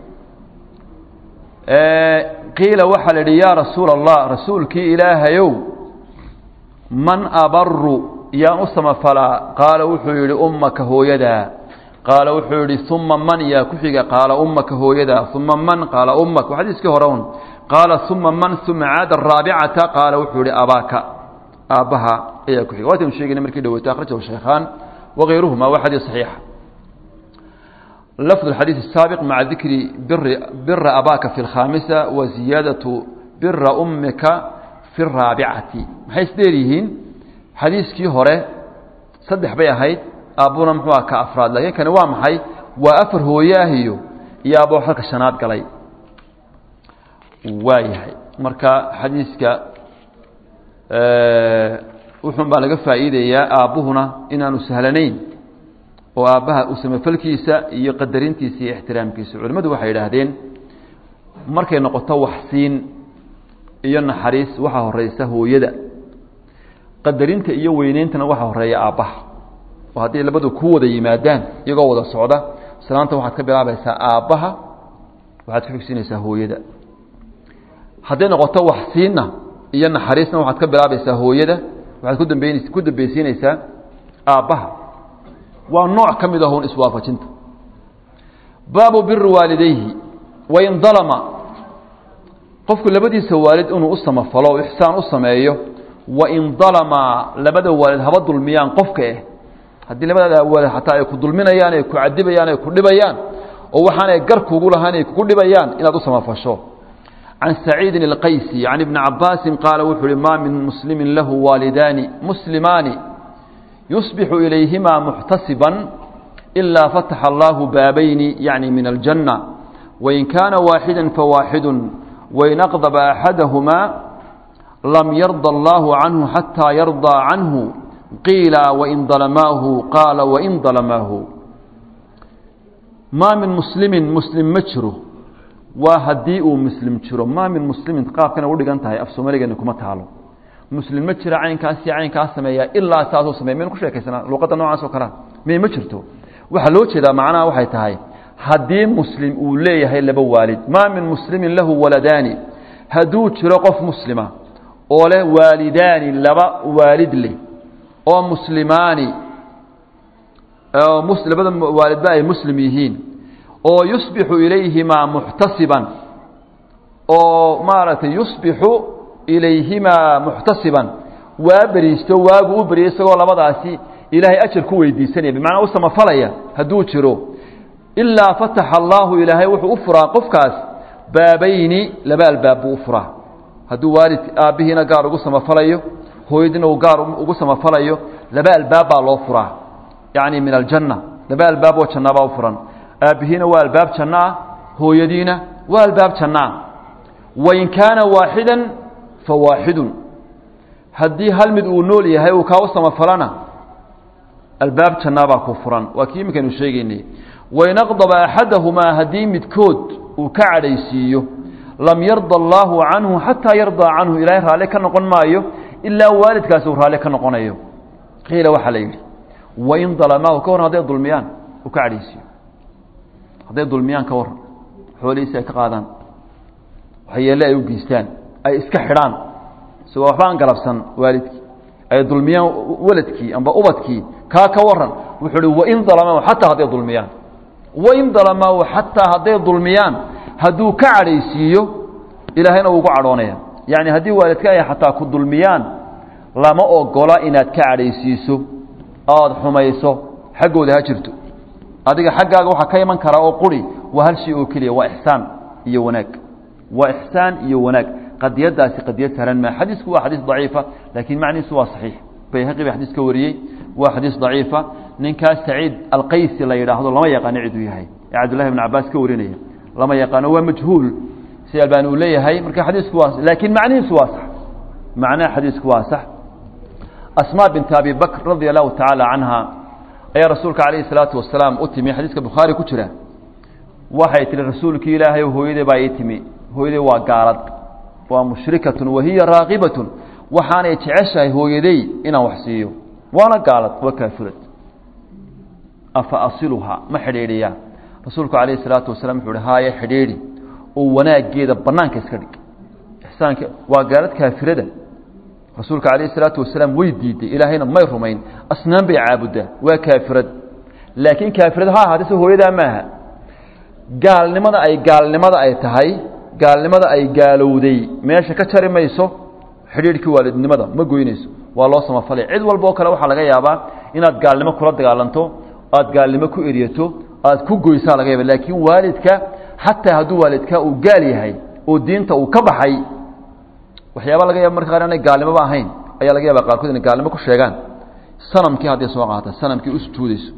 qiila waxaa la yidhi yaa rasuula allah rasuulkii ilaahayow man abaru yaan u samafalaa qaala wuxuu yidhi ummaka hooyadaa qaala wuxuu yidhi uma man yaa ku xiga qaala ummaka hooyadaa uma man qaala ummak waa xadiiskii hore un qaala uma man uma caada araabicata qaala wuxuu yihi abaaka aabbaha ayaa ku xiga waataynu sheegayna markii dhaweyto akhrajahu shaykhaan wagayruhuma waa xadiis saxiixa lafd الxadiiث الsaabiq maca dikri bira abaaka fi اlkhaamisa wa ziyaadaةu bira umika fi الraabicati maxay isdheer yihiin xadiiskii hore saddex bay ahayd aabbuna muxuu ah ka afraad laakiin kani waa maxay waa afar hooye ah iyo iyo aabbo halka shanaad galay waa yahay marka xadiiska wuxun baa laga faa'iidayaa aabbuhuna inaanu sahlanayn oo aabbaha u samafalkiisa iyo qadarintiisa iyo ixtiraamkiisa culimmadu waxay yidhaahdeen markay noqoto waxsiin iyo naxariis waxaa horeysa hooyada qadarinta iyo weyneyntana waxaa horeeya aabbaha oo hadday labadu ku wada yimaadaan iyagoo wada socda salaanta waxaad ka bilaabaysaa aabbaha waxaad ka xigsiinaysaa hooyada hadday noqoto waxsiinna iyo naxariisna waxaad ka bilaabaysaa hooyada waxaad kudambeyn ku dambeysiinaysaa aabbaha waa nooc ka mid ahun iswaafajinta baabu biri waalidayhi wain dalama qofku labadiisa waalid inuu u samafalo o ixsaan u sameeyo wain dalama labada waalid haba dulmiyaan qofka eh haddii labada waalid xataa ay ku dulminayaan ay ku cadibayaan ay ku dhibayaan oo waxaanay gar kugu lahaan ay kugu dhibayaan inaad u samafasho can saciidin اlqaysi can ibni cabaasin qaala wuxuu uhi maa min muslimin lahu waalidaani muslimaani yusbixu ilayhima muxtasiban ilaa fataxa allahu baabayni yacni min aljanna wain kaana waaxida fawaaxidu wain aqdaba axadahumaa lam yarda allahu canhu xataa yardaa canhu qiila wain dalamaahu qaala wain dalamaahu maa min muslimin muslim ma jiro waa haddii uu muslim jiro maa min muslimin qaabkana u dhigan tahay af soomaaligeena kuma taalo muslim ma jira caynkaas iyo caynkaas sameeya ilaa saasoo sameya maynu ku sheekaysanaa luuqadda noocaas oo kalea may ma jirto waxaa loo jeedaa macnaha waxay tahay haddii muslim uu leeyahay laba waalid maa min muslimin lahu waladaani hadduu jiro qof muslima oo leh waalidaani laba waalid leh oo muslimaani labada waalidba ay muslim yihiin oo yusbixu ilayhimaa muxtasiban oo maaragtay yusbixu ilayhimaa muxtasiban waa beriisto waagu u beryay isagoo labadaasi ilaahay ajar ku weydiisanaya bimacnaa u samafalaya hadduu jiro ilaa fataxa allaahu ilaahay wuxuu u furaa qofkaas baabayni laba albaab buu u furaa hadduu waalid aabbihiina gaar ugu samafalayo hooyadiina uu gaar ugu samafalayo laba albaab baa loo furaa yacni min aljanna laba albaab oo jannabaa u furan aabbihiina waa albaab janno ah hooyadiina waa albaab janno ah wain kaana waaxidan fa waaxidun haddii hal mid uu nool yahay uu kaa u samafalana albaab jannaabaa ku furan waa kii iminkaynu sheegaynay wain aqdaba axadahumaa haddii midkood uu ka cadhaysiiyo lam yarda allaahu canhu xataa yardaa canhu ilaahay raalli ka noqon maayo ilaa waalidkaasi uu raalli ka noqonayo qiila waxaa la yidhi wain dalamaahu ka hor hadday dulmiyaan uu ka cadhaysiiyo hadday dulmiyaan ka waran xoolihiisi ay ka qaadaan waxyeelle ay u geystaan ay iska xidhaan isagoo waxba aan galabsan waalidkii ay dulmiyaan waladkii amba ubadkii kaa ka waran wuxuu uhi wain dalamahu xataa hadday dulmiyaan wain dalamahu xataa hadday dulmiyaan hadduu ka cadhaysiiyo ilaahayna uu ugu cadhoonaya yacni haddii waalidka ay xataa ku dulmiyaan lama ogola inaad ka cadhaysiiso oad xumayso xaggooda ha jirto adiga xaggaaga waxaa ka iman karaa oo quri waa hal shay oo keliya waa ixsaan iyo wanaag waa ixsaan iyo wanaag qadiyadaasi qadiyad sahlan maa xadiisku waa xadiis daciifa laakiin macnihiisu waa saxiix bayhaqi ba xadiis ka wariyey waa xadiis daciifa ninkaas saciid alqaysi la yidhaahdo lama yaqaano ciduu yahay ee cabdullahi bn cabaas ka warinaya lama yaqaano waa majhuul si albani uu leeyahay marka xadiisku waa laakiin macnihiisu waa sax macnaha xadiisku waa sax asmaa binta abi bakr radia allahu tacaala canha ayaa rasuulka calayhi salaatu wasalaam u timi xadiiska bukhaari ku jira waxay tihi rasuulkii ilaahay hooyadee baa ii timi hooyadey waa gaalad waa mushrikatun wahiya raaqibatun waxaanay jeceshahay hooyadey inaan wax siiyo waana gaalad waa kaafurad afa asiluhaa ma xidhiidhiyaa rasuulku calayhi salaatu wasalaam wuxuu uhi haaye xidhiidhi oo wanaaggeeda bannaanka iska dhig ixsaanka waa gaalad kaafirada rasuulka calayhi salaatu wasalaam way diiday ilaahayna may rumayn asnaan bay caabuddaa waa kaafirad laakiin kaafirad ha ahaatay se hooyadaa maaha gaalnimada ay gaalnimada ay tahay gaalnimada ay gaalowday meesha ka jari mayso xidhiidhkii waalidnimada ma goynayso waa loo samafalay cid walba oo kale waxaa laga yaabaa inaad gaalnimo kula dagaalanto aad gaalnimo ku eryato aad ku goysaa laga yaaba laakiin waalidka xataa hadduu waalidka uu gaal yahay oo diinta uu ka baxay waxyaaba laga yaaba marka qaar inay gaalnimoba ahayn ayaa laga yaaba qaarkood inay gaalnimo ku sheegaan sanamkii hadday soo qaata sanamkii u sujuudayso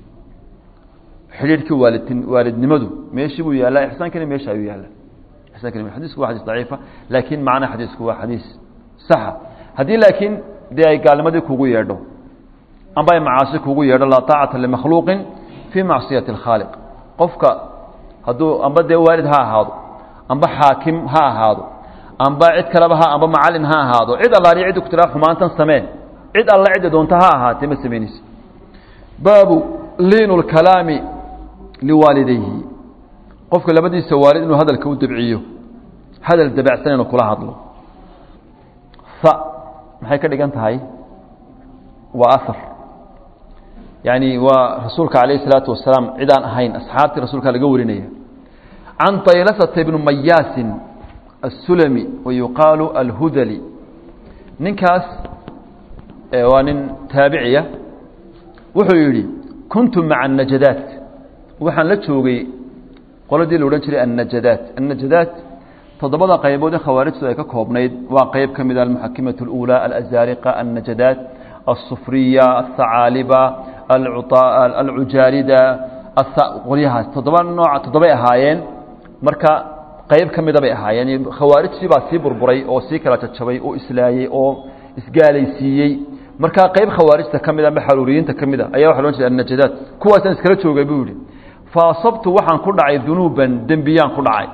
xidhiidhkii waalid waalidnimadu meeshii buu yaallaa ixsaankina meesha ayuu yaallaa ixsaankina xadiisku waa xadiis daciifa laakiin macnaha xadiisku waa xadiis saxa haddii laakiin dee ay gaalnimadii kugu yeedho amba ay macaasi kugu yeedho laa taacata limakhluuqin fii macsiyati alkhaaliq qofka hadduu amba dee waalid ha ahaado amba xaakim ha ahaado amba cid kaleba ha amba macalin ha ahaado cid allaaliyo ciddi ku tiraa xumaantan samee cid alla cidda doonta ha ahaatee ma samaynaysa baabu liinu lkalaami liwaalidayhi qofka labadiisa waalid inuu hadalka u dabciyo hadal dabacsan inuu kula hadlo fa maxay ka dhigan tahay waa ahar yaani waa rasuulka calayh isalaatu wasalaam cid aan ahayn asxaabtii rasuulka laga warinaya can taylasata ibnu mayaasin الsulmi wayuqaalu alhudali ninkaas waa nin taabiciya wuxuu yidhi kuntu maca الnajadaat waxaan la joogay qoladii la odhan jiray annajadaat annajadaat toddobada qaybood ee khawaarijtu ay ka koobnayd waa qeyb ka mid a almuxakimaة اlأulى alazariqa annajadaat الsufriya الthacaaliba alcujaarida qolyahaas toddoba nooc toddobay ahaayeen marka qayb ka mida bay ahaayeen khawaarijtii baa sii burburay oo sii kala jajabay oo islaayey oo isgaalaysiiyey markaa qayb khawaarijta ka mida ama xaruuriyiinta ka mida ayaa waxa lohan jiray annajadaat kuwaasaan iskala joogay buu yihi fa asabtu waxaan ku dhacay dunuuban dembiyaan ku dhacay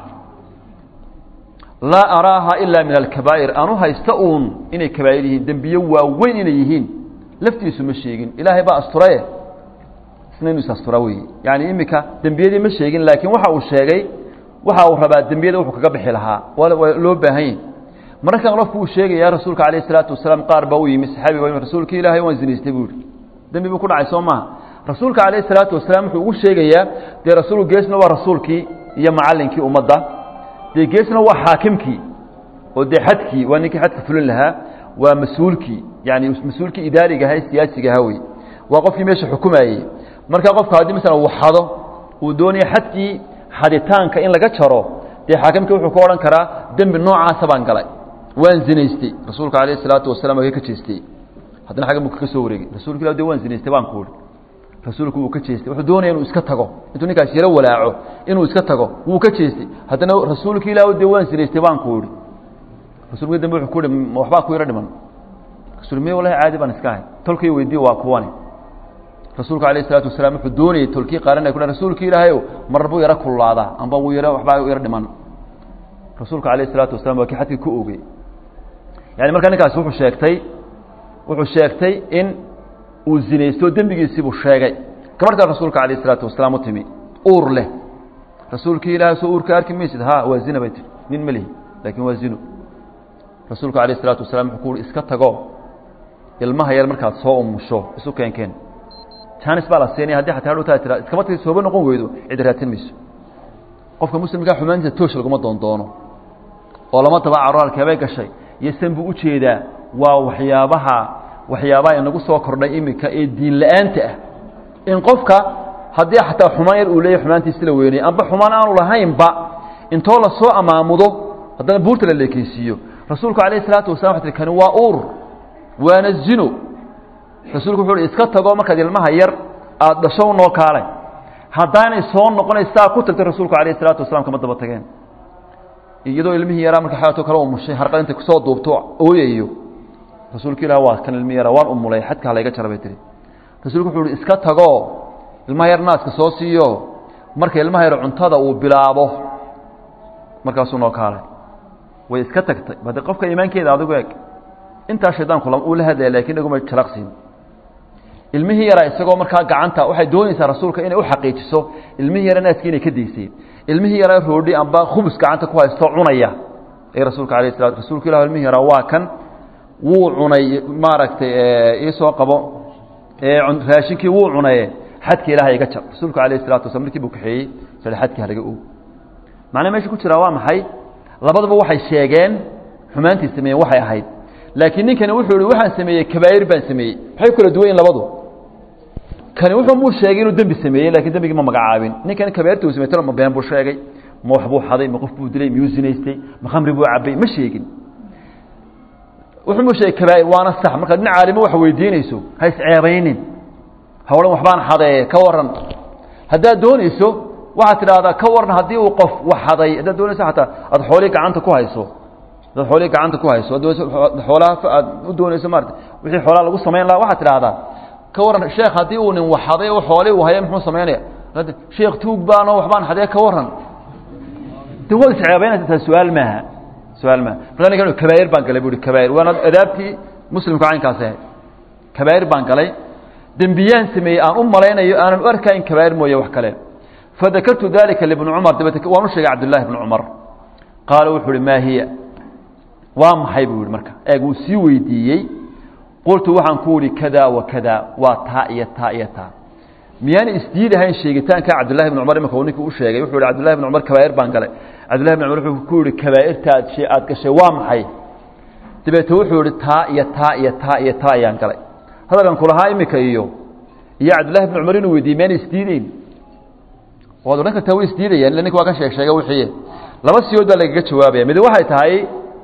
laa araaha ilaa min alkabaa'ir anu haysta uun inay kabaa'ir yihiin dembiye waaweyn inay yihiin laftiisu ma sheegin ilaahay baa asturaye isna inu is astura wey yani iminka dembiyadii ma sheegin laakiin waxa uu sheegay waxa uu rabaa dembiyada wuxuu kaga bixi lahaa waa loo baahan yahy mararkan qofku uu sheegaya rasuulka calayh isalaatu wasalaam qaar baa u yimi saxaabiga rasuulka ilaahay waan zinaystay buu yihi dembi buu ku dhacay soo maaha rasuulka calayh salaatu wasalaam wuxuu ugu sheegayaa dee rasuul geesna waa rasuulkii iyo macallinkii ummadda dee geesna waa xaakimkii oo dee xadkii waa ninkii xadka fulin lahaa waa mas-uulkii yani mas-uulkii idaariga ahaa siyaasiga ahaa wey waa qofkii meesha xukumayey marka qofka haddii masalan uu xado uu doonaya xadkii xaditaanka in laga jaro dee xaakimkii wuxuu ka odhan karaa dembi noocaasa baan galay waan zinaystay rasuulka calayh isalaatu wasalam waa ka jeestay haddana xaggan buu kaga soo wareegay rasuulka ilah de waan zinaystay baan ku uhi rasuulku wuu ka jeestay wuxuu doonaya inuu iska tago intuu ninkaas yaro walaaco inuu iska tago wuu ka jeestay haddana rasuulka ilah de waan zinaystay baan ku ihi rasulka dambe wuxuu ku ihi waxbaa ku yaro dhiman rasul me wallahi caadi baan iska ahay tolkay weydiye waa kuwani rasuulka alayh isalaatu wasalaam wuxuu doonayey tolkii qaaran ay ku rasuulka ilaahayow mar buu yaro kululaadaa amba wuu yaro waxbaa yaro dhiman rasuulka alayh isalaatu wasalam waa kii xadkii ku ogey yani markaa ninkaasi wuxuu sheegtay wuxuu sheegtay in uu zinaysto dembigiisii buu sheegay gabadhkaa rasuulka alayh isalaatu wasalaam u timi uur leh rasuulkii ilaahay soo uurka arki maysid ha waa zina bay tiri nin ma lihi laakiin waa zino rasuulku alayh isalaatu wasalaam wuxuu ku uhi iska tago ilmaha yar markaad soo umusho isu keenkeen jaanis baa la siinaya haddii xataa hadhowtaa tira iskama tagi sooba noqon weydo cid raadsan mayso qofka muslimkaa xumaantiisa toosh laguma doondoono oo lama daba caro halkeebay gashay iyo san buu ujeedaa waa waxyaabaha waxyaabaha inagu soo kordhay iminka ee diin la-aanta ah in qofka haddii xataa xumaan yar uu leeyahy xumaantiisi la weynay amba xumaan aanu lahaynba intoo lasoo amaamudo haddana buurta la leekeysiiyo rasuulku alayh isalaatu wasalam waxay tii kani waa uur waana zino rasuulku wuxuu uhi iska tago markaad ilmaha yar aada dhasho noo kaalay haddaanay soo noqonaysaa ku tagtay rasuulku alayh isalaatu wasalaam kama daba tageen iyadoo ilmihii yaraa marka xaatoo kale umushay harqad intay kusoo duubto ooyayo rasuulku ilah waa kan ilmihi yaraa waan umulay xadka halayga jara bay tihi rasuulku wuxuu uhi iska tago ilmaha yar naaska soo siiyo marka ilmaha yar cuntada uu bilaabo markaasuu noo kaalay way iska tagtay bade qofka iimaankeeda adigu eg intaa shaydaanku uu la hadlaya lakin iguma jalaqsiin ilmihii yaraa isagoo markaa gacanta waxay doonaysaa rasuulka inay u xaqiijiso ilmihii yara naaskii inay ka daysay ilmihii yaraa roodhi amba khubus gacanta ku haysto cunaya ee rasuulka alayh salatu rasuulku ilah ilmihii yaraa waa kan wuu cunay maaragtay iisoo qabo raashinkii wuu cunaye xadka ilahay iga jar rasuulku alayh salatu waslam markii buu kaxeeyey sale xadkii halaga og macnaa meesha ku jiraa waa maxay labadaba waxay sheegeen xumaantii sameeyeen waxay ahayd laakiin ninkani wuxuu ihi waxaan sameeyey kabaa'ir baan sameeyey maxay ku kala duwan yihin labadu kani wuxuu muu sheegay inuu dembi sameeyey lakiin dembigii ma magacaabin ninkani kabaa'irta uu samey talo ma been buu sheegay ma wax buu xaday ma qof buu dilay miyuu zinaystay ma khamri buu cabay ma sheegin wuxuu muu sheegay kabaa'ir waana sax markaad nin caalimo wax weydiinayso ha isceebaynin ha odhan waxbaan xadee ka waran haddaad doonayso waxaad tidhaahdaa ka waran haddii uu qof wax xaday haddaad doonayso xataa aada xoolihii gacanta ku hayso haddaad xoolihii gacanta ku hayso xoolaha aad u doonayso maarata wixii xoolaha lagu samayn lahaa waxaad tidhaahdaa ka waran sheekh haddii uu nin wax xaday oo xoolihii uu haya muxuu samaynaya sheekh tuug baanoo waxbaan xadee ka waran de waad isceebaynaysa taa su-aal maaha su-aal maaha marka ninkan kabaa'ir baan galay bu uhi kabaa'ir waana adaabtii muslimku caynkaas ahayd kabaa'ir baan galay dembiyaan sameeyey aan u malaynayo aanan u arkayn kabaa'ir mooye wax kale fadakartu dalika libni cumar dabete waan u sheegay cabdullahi bni cumar qaala wuxuu uhi maa hiya waa maxay buu yihi marka eeg wuu sii weydiiyey qultu waxaan ku ihi kada wa kada waa taa iyo taa iyo taa miyaana isdiidahayn sheegitaanka cabdullahi bni cumar imika uu ninkii u sheegay wuxuu ihi cabdullahi bni cumar kabaa'ir baan galay cabdullahi bni cumar wuxuu ku yihi kabaa'irta aad aada gashay waa maxay dabeete wuxuu yihi taa iyo taa iyo taa iyo taa ayaan galay hadalkan kulahaa imika iyo iyo cabdullahi bni cumar inuu weydiiyey miyaana isdiideyn waad odhan kartaa way isdiidayaan illa ninka waa ka sheeg sheega wixii laba siyood baa lagaga jawaabaya mid waxay tahay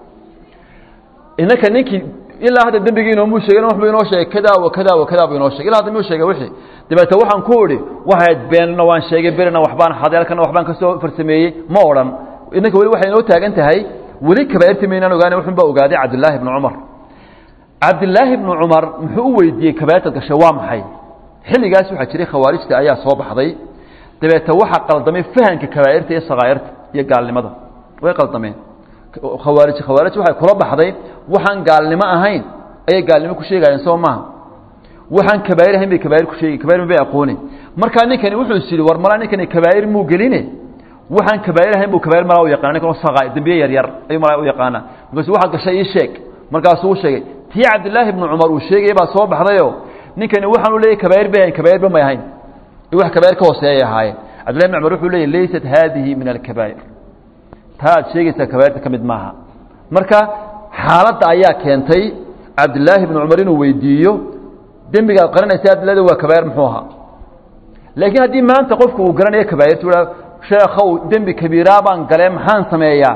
inaka ninkii ilaa hadda dembigii inoomuu sheegay waxbuu inoo sheegay kada wa kada wa kada buu inoo sheegay illa hadda muu sheegay wixii dabeete waxaan ku idhi waxayd beenna waan sheegay berina waxbaan xadeelkana waxbaan ka soo farsameeyey ma odhan inanka weli waxay inoo taagan tahay weli kabaa'irta maynaan ogaana wuxun baa ogaaday cabdillaahi bni cumar cabdillaahi bni cumar muxuu u weydiiyey kabaa'irtaad gashay waa maxay xilligaas waxaa jiray khawaarijta ayaa soo baxday dabeete waxaa qaldamay fahanka kabaa'irta iyo sakaa'irta iyo gaalnimada way qaldameen khawaarij khawaarij waxay kula baxday waxaan gaalnimo ahayn ayay gaalnimo ku sheegayeen soo maaha waxaan kabaa'ir ahayn bay kabaa'ir ku sheegi kabaa'ir bay aqooneen markaa ninkani wuxuu is yidhi war malaa ninkani kabaa'ir muu geline waxaan kabaa'ir ahayn buu kabaa'ir malaa u yaqana ninkan saqa dembiye yar yar ayuu malaa u yaqaanaa markaasu waxaad gashay ii sheeg markaasuu u sheegay tii cabdillaahi ibnu cumar uu sheegaya baa soo baxdayoo ninkani waxaan u leeyahy kabaa'ir bay ahayn kabaa'irba may ahayn wax kabaa'ir ka hooseeyay ahaayeen cabdillahi ibn cumar wuxuu leeyahy laysat haadihi min alkabaa'ir taa aad sheegaysaa kabaa'irta ka mid maaha marka xaaladda ayaa keentay cabdillaahi ibnu cumar inuu weydiiyo dembiga ad qaranaysa ad leeda waa kabaa'ir muxuu ahaa laakiin haddii maanta qofku uu garanayo kabaa'irta u sheekhow dembi kabiiraa baan galee maxaan sameeyaa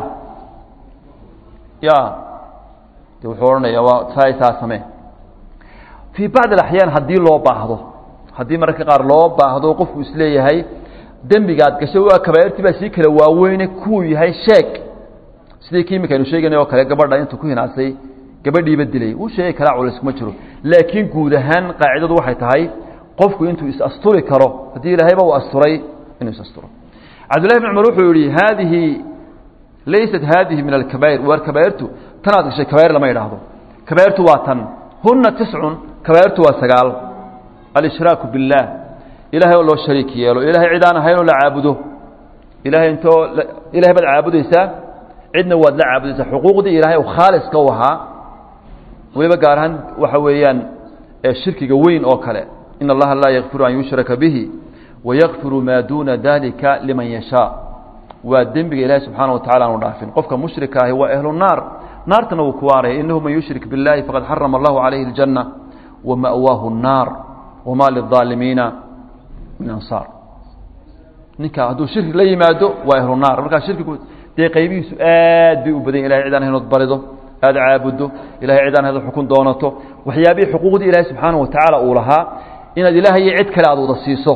ya de wuxuu odhanaya waa saaisaa samee fii bacdi alaxyaan haddii loo baahdo haddii mararka qaar loo baahdo qofku isleeyahay dembigaad gashay waa kabaa'irtii baa sii kala waaweyne kuu yahay sheeg sidii kii imika aynu sheeganay oo kale gabadha intuu ku hinaasay gabadhiiba dilay wuu sheegi karaa culays kuma jiro laakiin guud ahaan qaacidadu waxay tahay qofku intuu is-asturi karo haddii ilaahayba uu asturay inuu is-asturo cabdullahi bn cumar wuxuu yihi haadihi laysat haadihi min alkabaa'ir waar kabaa'irtu tanaad gashay kabaa'ir lama idhaahdo kabaa'irtu waa tan huna tiscun kabaa'irtu waa sagaal alshraaku biاllaah ilahay oo loo shariik yeelo ilahay cid aan ahayn oo la caabudo ilahay intoo ilahay baad caabudaysaa cidna waad la caabudaysaa xuquuqdii ilaahay u khaaliska u ahaa weliba gaar ahaan waxa weeyaan shirkiga weyn oo kale in allaha laa yakfiru an yushraka bihi wayakfiru maa duuna dalika liman yashaa waa dembiga ilaahay subxaana wa tacala aanu dhaafin qofka mushrika ahi waa ahlu naar naartana wuu ku waaraya inahu man yushrik biاllahi faqad xarama allahu calayhi اljanna wama'waahu الnaar wama lلظaalimiina min ansaar ninka hadduu shirki la yimaado waa ahlu naar markaa shirkigu dee qaybihiisu aad bay u badan ilahay cid aan haynood barido aada caabuddo ilahay cid aan haynood xukun doonato waxyaabihii xuquuqdii ilaahay subxaana wa tacaala uu lahaa inaad ilaahay iyo cid kale aada wada siiso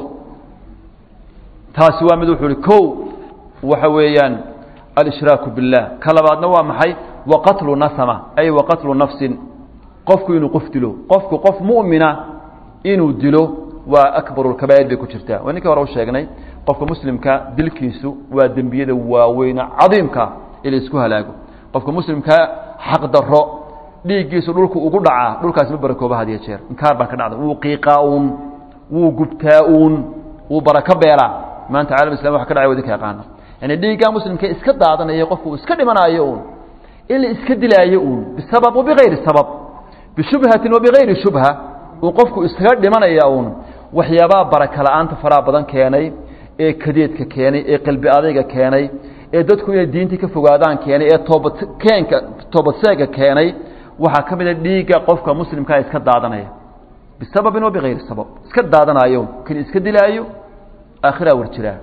taasi waa mid wuxuu ihi ko waxa weeyaan alshraaku biاllah ka labaadna waa maxay wa qatlu nasama ay wa qatlu nafsin qofku inuu qof dilo qofku qof mu'mina inuu dilo waa akbaru lkabaa'ir bay ku jirtaa waa ninkii hore u sheegnay qofka muslimka dilkiisu waa dembiyada waaweyne cadiimka in la isku halaago qofka muslimka xaq daro dhiiggiisu dhulku ugu dhacaa dhulkaasi ma barakooba had iyo jeer inkaar baa ka dhacda wuu qiiqaa uun wuu gubtaa uun wuu barako beelaa maanta caalam islam waxa ka dhacay wadinka yaqaana yani dhiiggaa muslimka iska daadanaya qofku uu iska dhimanaayo uun in la iska dilaayo uun bisabab wabigayri sabab bishubhatin wabigayri shubha uu qofku iskaga dhimanaya uun waxyaabaha baraka la-aanta faraha badan keenay ee kadeedka keenay ee qalbi adayga keenay ee dadku inay diintii ka fogaadaan keenay ee toobad keenka toobadseega keenay waxaa ka mid a dhiigga qofka muslimkaa iska daadanaya bisababin wabigayri sabab iska daadanayo kan iska dilaayo aakhiraa war jiraa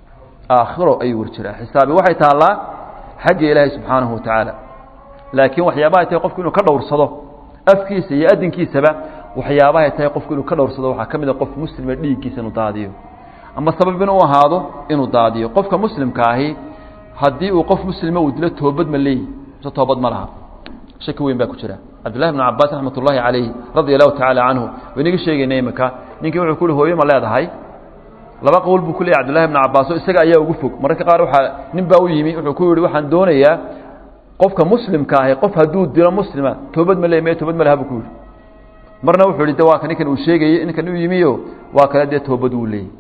aakhiro ayuu war jiraa xisaabi waxay taallaa xagga ilaahay subxaanahu watacaala laakiin waxyaabahay tahay qofku inuu ka dhowrsado afkiisa iyo adinkiisaba waxyaabahay tahay qofku inuu ka dhowrsado waxaa ka mid a qof muslima dhiiggiisa inuu daadiyo ama sabab inuu ahaado inuu daadiyo qofka muslimka ahi haddii uu qof muslima uu dilo toobad ma leeyi mise toobad ma laha shaki weyn baa ku jira cabdullahi bn cabaas raxmat ullaahi calayh radia allahu tacaala canhu waynaga sheegayna imika ninkii wuxuu ku uhi hooyo ma leedahay laba qowl buu ku leeyay cabdullahi bn cabaas oo isaga ayaa ugu fog mararka qaar waxaa nin baa u yimi wuxuu ku yihi waxaan doonayaa qofka muslimka ahi qof hadduu dilo muslima toobad ma leey me toobad ma laha buu ku yihi marna wuxuu yihi de waa ka ninkan uu sheegayey ninkan u yimiyo waa kale dee toobad uu leeyay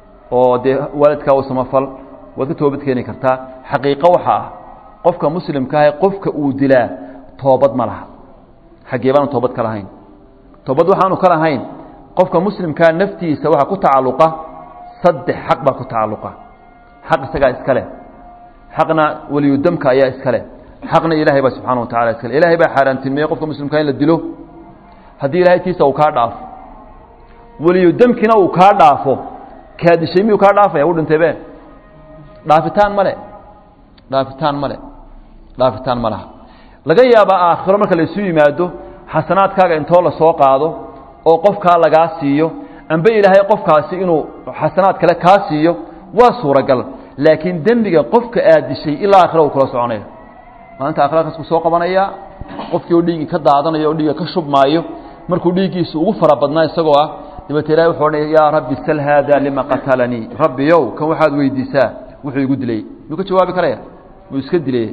oo dee waalidkaa u samafal waad ka toobad keeni kartaa xaqiiqo waxa ah qofka muslimka ahi qofka uu dilaa toobad ma laha xaggee baanu toobad ka lahayn toobad waxaanu ka lahayn qofka muslimkaa naftiisa waxaa ku tacalluqa saddex xaq baa ku tacalluqa xaq isagaa iska leh xaqna weliyudamka ayaa iska leh xaqna ilaahay baa subxana wa tacala iska leh ilahay baa xaaraantilmeeyey qofka muslimkaa in la dilo haddii ilahay tiisa uu kaa dhaafo weliyudamkina uu kaa dhaafo kaa dishay miyuu kaa dhaafaya u dhintay be dhaafitaan male dhaafitaan male dhaafitaan ma laha laga yaabaa aakhiro marka laysu yimaado xasanaadkaaga intoo la soo qaado oo qofkaa lagaa siiyo amba ilaahay qofkaasi inuu xasanaad kale kaa siiyo waa suuragal laakiin dembiga qofka aad dishay ilaa aakhira uu kula soconaya maalinta aakhirakaas ku soo qabanaya qofkii oo dhiiggii ka daadanayo oo dhiigga ka shubmaayo markuu dhiiggiisu ugu fara badnaa isagoo ah dabeete ilahay wuxuu odhanaya yaa rabbi sal haada lima qatalanii rabbiyow kan waxaad weydiisaa wuxuu igu dilay miyuu ka jawaabi karaya muu iska dilay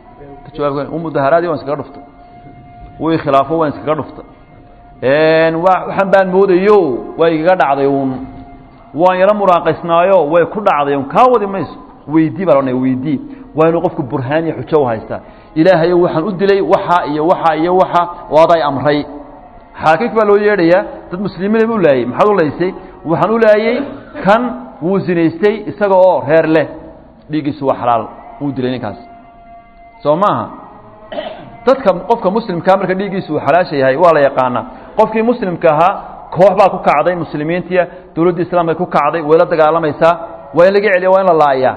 mudaharaadii waan iskaga dhuftay wuu ikhilaafo waan iskaga dhuftay waxaan baan moodayo waa igaga dhacday uun waan yaro muraaqaysnaayo way ku dhacday un kaa wadi mayso weydii baa laodhanaya weydii waa inuu qofku burhaan iyo xujo u haystaa ilaahayo waxaan u dilay waxa iyo waxa iyo waxa oo aday amray xaakimka baa loo yeedhayaa dad muslimiina u laayey maxaad u laysay waxaan u laayey kan wuu zinaystay isaga oo reer leh dhiiggiisu waa xalaal wuu dilay ninkaas soo maaha dadka qofka muslimkaa marka dhiiggiisu uu xalaasha yahay waa la yaqaanaa qofkii muslimka ahaa koox baa ku kacday muslimiintiya dowladda islaamka ku kacday way la dagaalamaysaa waa in laga celiya waa in la laayaa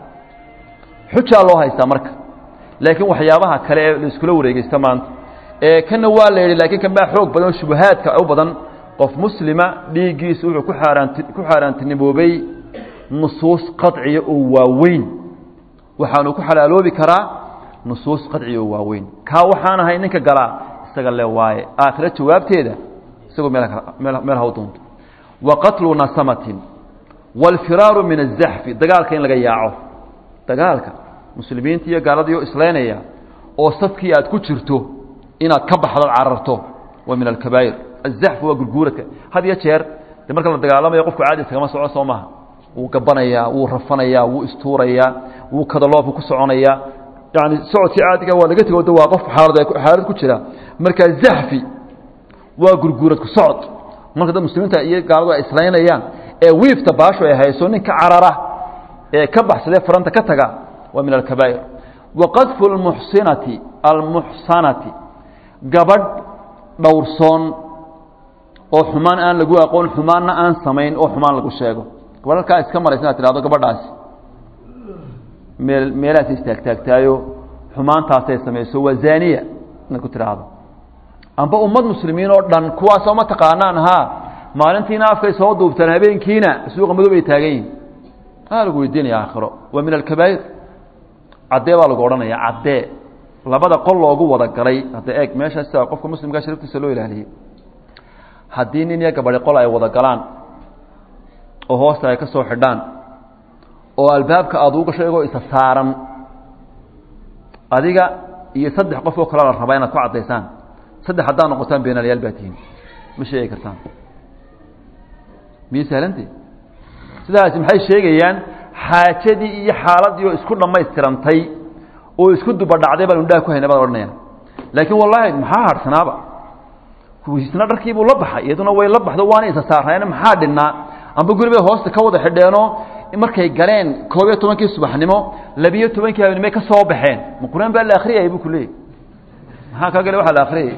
xujaa loo haystaa marka laakiin waxyaabaha kale ee la iskula wareegeysta maanta ee kana waa la yidhi laakiin kan baa xoog badan oo shubahaadka u badan qof muslima dhiiggiisu wuxuu ku xaaraanti ku xaaraantiniboobay nusuus qadciya oo waaweyn waxaanu ku xalaaloobi karaa nusuus qadciya oo waaweyn kaa waxaan ahay ninka galaa isaga le waaye aakhiro jawaabteeda isagoo meel meel haw doonto wa qatlu nasamatin waalfiraaru min azaxfi dagaalka in laga yaaco dagaalka muslimiinta iyo gaaladiioo islaynaya oo safkii aad ku jirto inaad ka baxdo cararto waa min alkabaa'ir azaxfu waa gurguuradka had iyo jeer de marka la dagaalamayo qofku caadi iskagama soco soo maaha wuu gabanayaa wuu rafanayaa wuu istuurayaa wuu kadaloobka ku soconayaa yani socodkii caadiga waa laga tego waa qof xaalad xaalad ku jira markaa zaxfi waa gurguuradku socod marka dad muslimiinta iyo gaaladu ay islaynayaan ee wiifta baasho ay hayso ninka carara ee ka baxsadee faranta ka taga waa min alkabaa'ir waqadfu almuxsinati almuxsanati gabadh dhowrsoon oo xumaan aan lagu aqoon xumaanna aan samayn oo xumaan lagu sheego gabadh halkaa iska maraysa inaad tidhahdo gabadhaasi meel meelahaas istaagtaagtaayo xumaantaasay samayso waa zaaniya inaad ku tidhaahdo amba ummad muslimiin oo dhan kuwaasoo ma taqaanaan haa maalintiina afkay soo duubtaan habeenkiina suuqa madow ay taagan yihin aa lagu weydiinaya aakhiro waa min alkabaa'ir caddee baa lagu odhanaya caddee labada qol loogu wada galay hadda eeg meesha sida qofka muslimkaa sharaftiisa loo ilaaliyey haddii nin iyo gabadhi qol ay wada galaan oo hoosta ay ka soo xidhaan oo albaabka aada u gasho iyagoo isa saaran adiga iyo saddex qof oo kale la rabaa inaad ku caddaysaan saddex haddaad noqotaan beenaalayaal baa tihiin ma sheegi kartaan miyay sahlante sidaasi maxay sheegayaan xaajadii iyo xaaladii oo isku dhammaystirantay oo isku dubadhacday baan indhaha ku hayna baad odhanayaan laakiin wallaahi maxaa harhsanaaba isna dharkiibuu la baxay iyaduna way la baxdo waana isa saarnayn maxaa dhinnaa amba guri bay hoosta ka wada xidheenoo markay galeen koob iyo tobankii subaxnimo labiyo tobankii habeenimay ka soo baxeen ma qur-aan baa la akriyayay buu ku leeyay maxaa kaa gale waxa la akriyay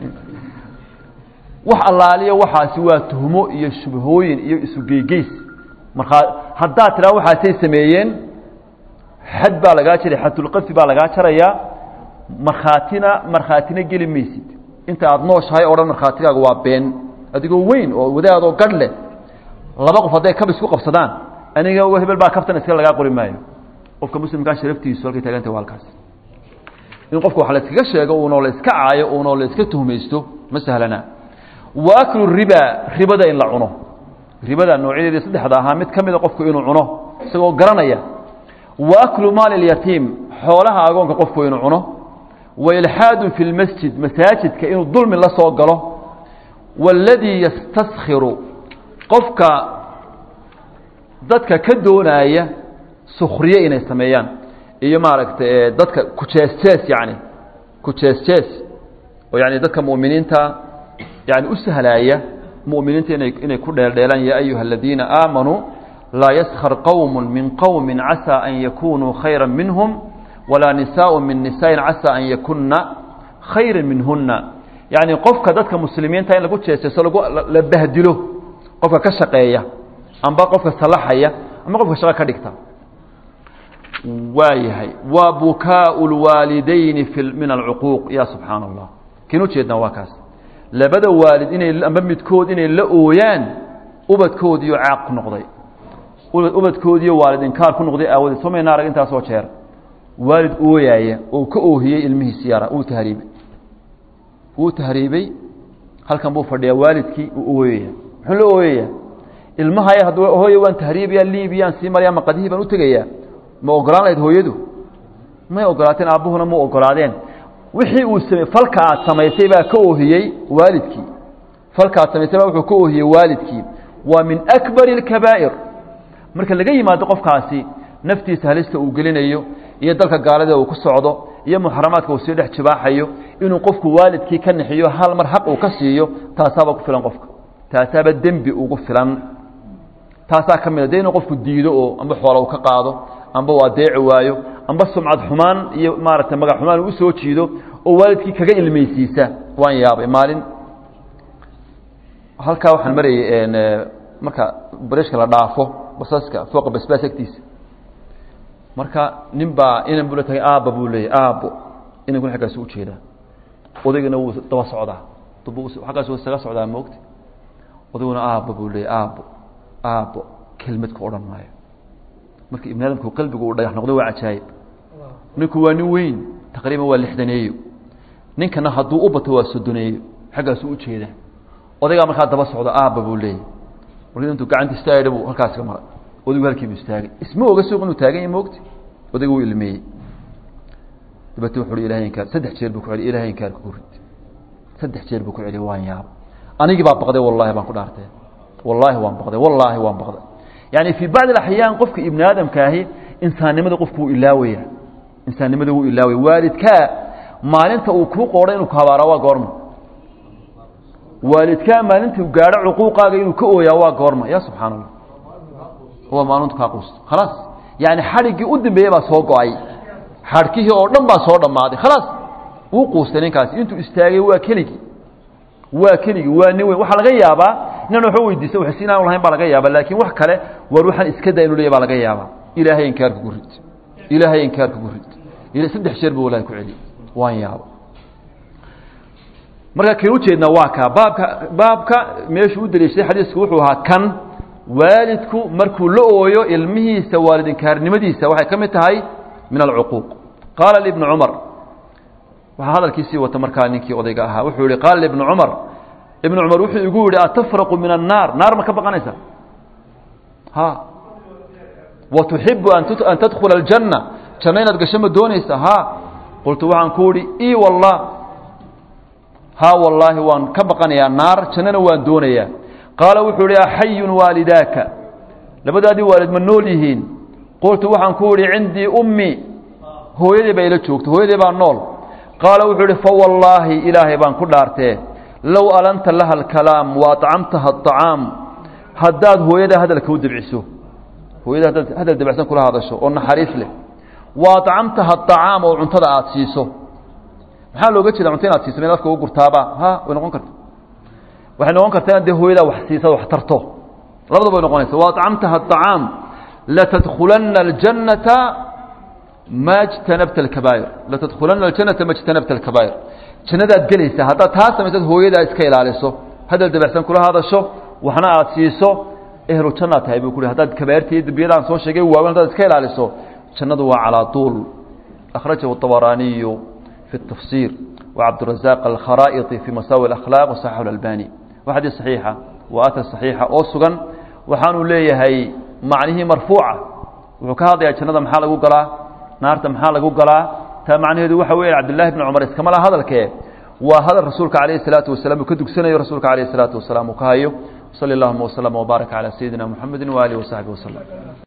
wax allaaliyo waxaasi waa tuhmo iyo shubhooyin iyo isugeygeys markaa haddaad tidhaa waxaasay sameeyeen xad baa lagaa jaray xadulqafi baa lagaa jarayaa markhaatina markhaatina geli maysid inta aada nooshahay o dhan markhaatigaaga waa been adigoo weyn oo wadaadoo gadh leh laba qof hadday kab isku qabsadaan aniga hebel baa kabtan iska lagaa qori maayo qofka muslimkaa sharaftiisu halkay taaganta waa halkaas in qofka wax la iskaga sheego uunoo la iska caayo uunoo la iska tuhmaysto ma sahlana wa aklu riba ribada in la cuno ribada noocyadeedii saddexda ahaa mid ka mida qofku inuu cuno isagoo garanaya wa aklu maali اlyatiim xoolaha agoonka qofku inuu cuno wa ilxaadu fi lmasjid masaajidka inuu dulmi la soo galo waاladii yastaskhiru qofka dadka ka doonaya sukhriye inay sameeyaan iyo maaragtay dadka kujees-jees yani kujees-jees oo yani dadka mu'miniinta yani u sahlaaya mu'miniinta inay inay ku dheeldheelaan ya ayuha aladiina aamanuu laa yaskhr qowm min qowmi casaa an yakunuu khayra minhum walaa nisaaء min nisaaءin casaa an yakuna khayra minhuna yani qofka dadka muslimiinta in lagu jeeseeso lagu la bahdilo qofka ka shaqeeya amba qofka salaxaya ama qofka shaqo ka dhigta waa yahay waa bukaau lwaalidayni fi min alcuquuq ya subxaan allah kin ujeednaa waa kaas labada waalid inay amba midkood inay la ooyaan ubadkoodiiyo caaq ku noqday ubadkoodiiyo waalid inkaar ku noqday aawadeed somayna arag intaasoo jeer waalid ooyaaya oo ka oohiyey ilmihiisi yara uu tahriibay wuu tahriibey halkan buu fadhiyaa waalidkii uu ooyaya muxuu la ooyaya ilmahaya hadd hooye waan tahriibaya liibiyaan sii maraya maqadihii baan u tegayaa ma ogolaan lahayd hooyadu may ogolaateen aabbuhuna ma ogolaadeen wixii uu same falka aad samaysay baa ka oohiyey waalidkii falka aad samaysay baa wuxuu ka oohiyey waalidkii waa min akbari اlkabaa'ir marka laga yimaado qofkaasi naftiisa halista uu gelinayo iyo dalka gaalada uu ku socdo iyo muxaramaadka uu sii dhex jibaaxayo inuu qofku waalidkii ka nixiyo hal mar xaq uu ka siiyo taasaaba ku filan qofka taasaaba dembi ugu filan taasaa ka mida dee inuu qofku diido oo amba xoola uu ka qaado amba uu adeeci waayo amba sumcad xumaan iyo maaragtay magac xumaan uu usoo jiido oo waalidkii kaga ilmaysiisa waan yaabay maalin halkaa waxaan marayay marka barishka la dhaafo basaska fooqa basbaas agtiisa marka nin baa inan buu la tagay aabba buu leeyay aabbo inankuna xaggaasu ujeedaa odaygana wuu daba socdaa xaggaasu isaga socdaa moogta odayguna aabba buu leeyay aabbo aabbo kelmad ka odhan maayo marka ibn aadamku qalbigu uu dhagax noqdo waa cajaayib ninku waa nin weyn taqriiban waa lixdaneeyo ninkana hadduu u bato waa sodoneeyo xaggaasu ujeedaa odaygaa markaa daba socdo aabba buu leeyay markii intuu gacanta istaagay buu halkaas ka maray odaygu halkiibu istaagay isma oga suuq inuu taagan yahay moogti odaygu wuu ilmeeyey dabeete wuxu uhi ilahay inkaar saddex jeer buu ku celi ilahay inkaarka ku rid saddex jeer buu ku celi waan yaab anigii baa baqday wallahi baan ku dhaartay wallaahi waan baqday wallaahi waan baqday yani fii bacdi axyaan qofka ibni aadamkaahi insaannimada qofku wuu ilaawaya insaannimada wuu ilaawaya waalidkaa maalinta uu kuu qoodho inuu ku habaaraa waa goorma waalidkaa maalinta u gaadho cuquuqaaga inuu ka ooyaa waa goorma ya subxaan allah waa maalintu kaa quusto khalaas yani xadhiggii u dambeeyey baa soo go-ay xadhkihii oo dhan baa soo dhammaaday khalaas wuu quustay ninkaasi intuu istaagay waa keligii waa keligii waa nin weyn waxaa laga yaabaa inan waxba weydiista wax siinaan lahayn baa laga yaaba laakiin wax kale war waxaan iska daa inu leeya baa laga yaabaa ilaahay inkaarka ku rid ilaahay inkaarka ku rid ila saddex jeer buu wallahi ku celiy waan yaaba marka kan ujeednaa waa kaa baabka baabka meeshuu u daliishaday xadiisku wuxuu ahaa kan waalidku markuu la ooyo ilmihiisa waalidinkaarnimadiisa waxay ka mid tahay min alcuquuq qaala libnu cumar waxaa hadalkiisii wata markaa ninkii odayga ahaa wuxuu yihi qaala ibnu cumar ibnu cumar wuxuu igu yihi atafraqu min annaar naar ma ka baqanaysa ha wa tuxibu an tadkhula aljanna janno inaad gasho ma doonaysa ha qultu waxaan ku ihi i wallah ha wallaahi waan ka baqanayaa naar jannana waan doonayaa qaala wuxuu ihi axayun waalidaaka labadaadii waalid ma nool yihiin qultu waxaan ku ihi cindii ummi hooyaday baa ila joogto hooyaday baa nool qaala wuxuu ihi fawallaahi ilaahay baan ku dhaartee low alanta laha alkalaam wa acamtaha aطacaam haddaad hooyada hadalka u dabciso hooyada haddaad hadal dabacsan kula hadasho oo naxariis leh wa acamtaha aطacaam oo cuntada aada siiso maxaa looga jeeda cunto inaad siiso mid afka ugu gurtaaba ha way noqon karta waxay noqon kartaa inaad dee hooyadaa wax siisa wax tarto labadaba way noqonaysa wa acamtaha aطacaam latadkulana اljannata ma jtanabta alkabaa'ir latadkhulana aljanata ma jtanabta alkabaa'ir jannadaad gelaysaa haddaad taa samaysaad hooyadaa iska ilaaliso hadal dabacsan kula hadasho waxna aada siiso ehlu jannaad tahay buu kuhi haddaad kabaa'irta iyo dembiyadaan soo sheegay waaweyn haddaad iska ilaaliso jannadu waa calaa tuul akhrajahu الطabaraaniyu fi الtafsir wacabdurazaq alkharaa'iti fi masaawi اlakhlaaq wasaxaxu اlalbani waa xadiis saxiixa waa atar saxiixa oo sugan waxaanuu leeyahay macnihii marfuuca wuxuu ka hadlayaa jannada maxaa lagu galaa naarta maxaa lagu galaa taa macnaheedu waxa weya cabdillahi bni cumar iskama laha hadalkee waa hadal rasuulka calayhi salaatu wasalaam uu ka dugsanayo rasuulka calayhi salaatu wasalaam uu ka hayo sali allahuma waslama wbaaraka calaa sayidina muxamedi waaalihi wasaxbi waslem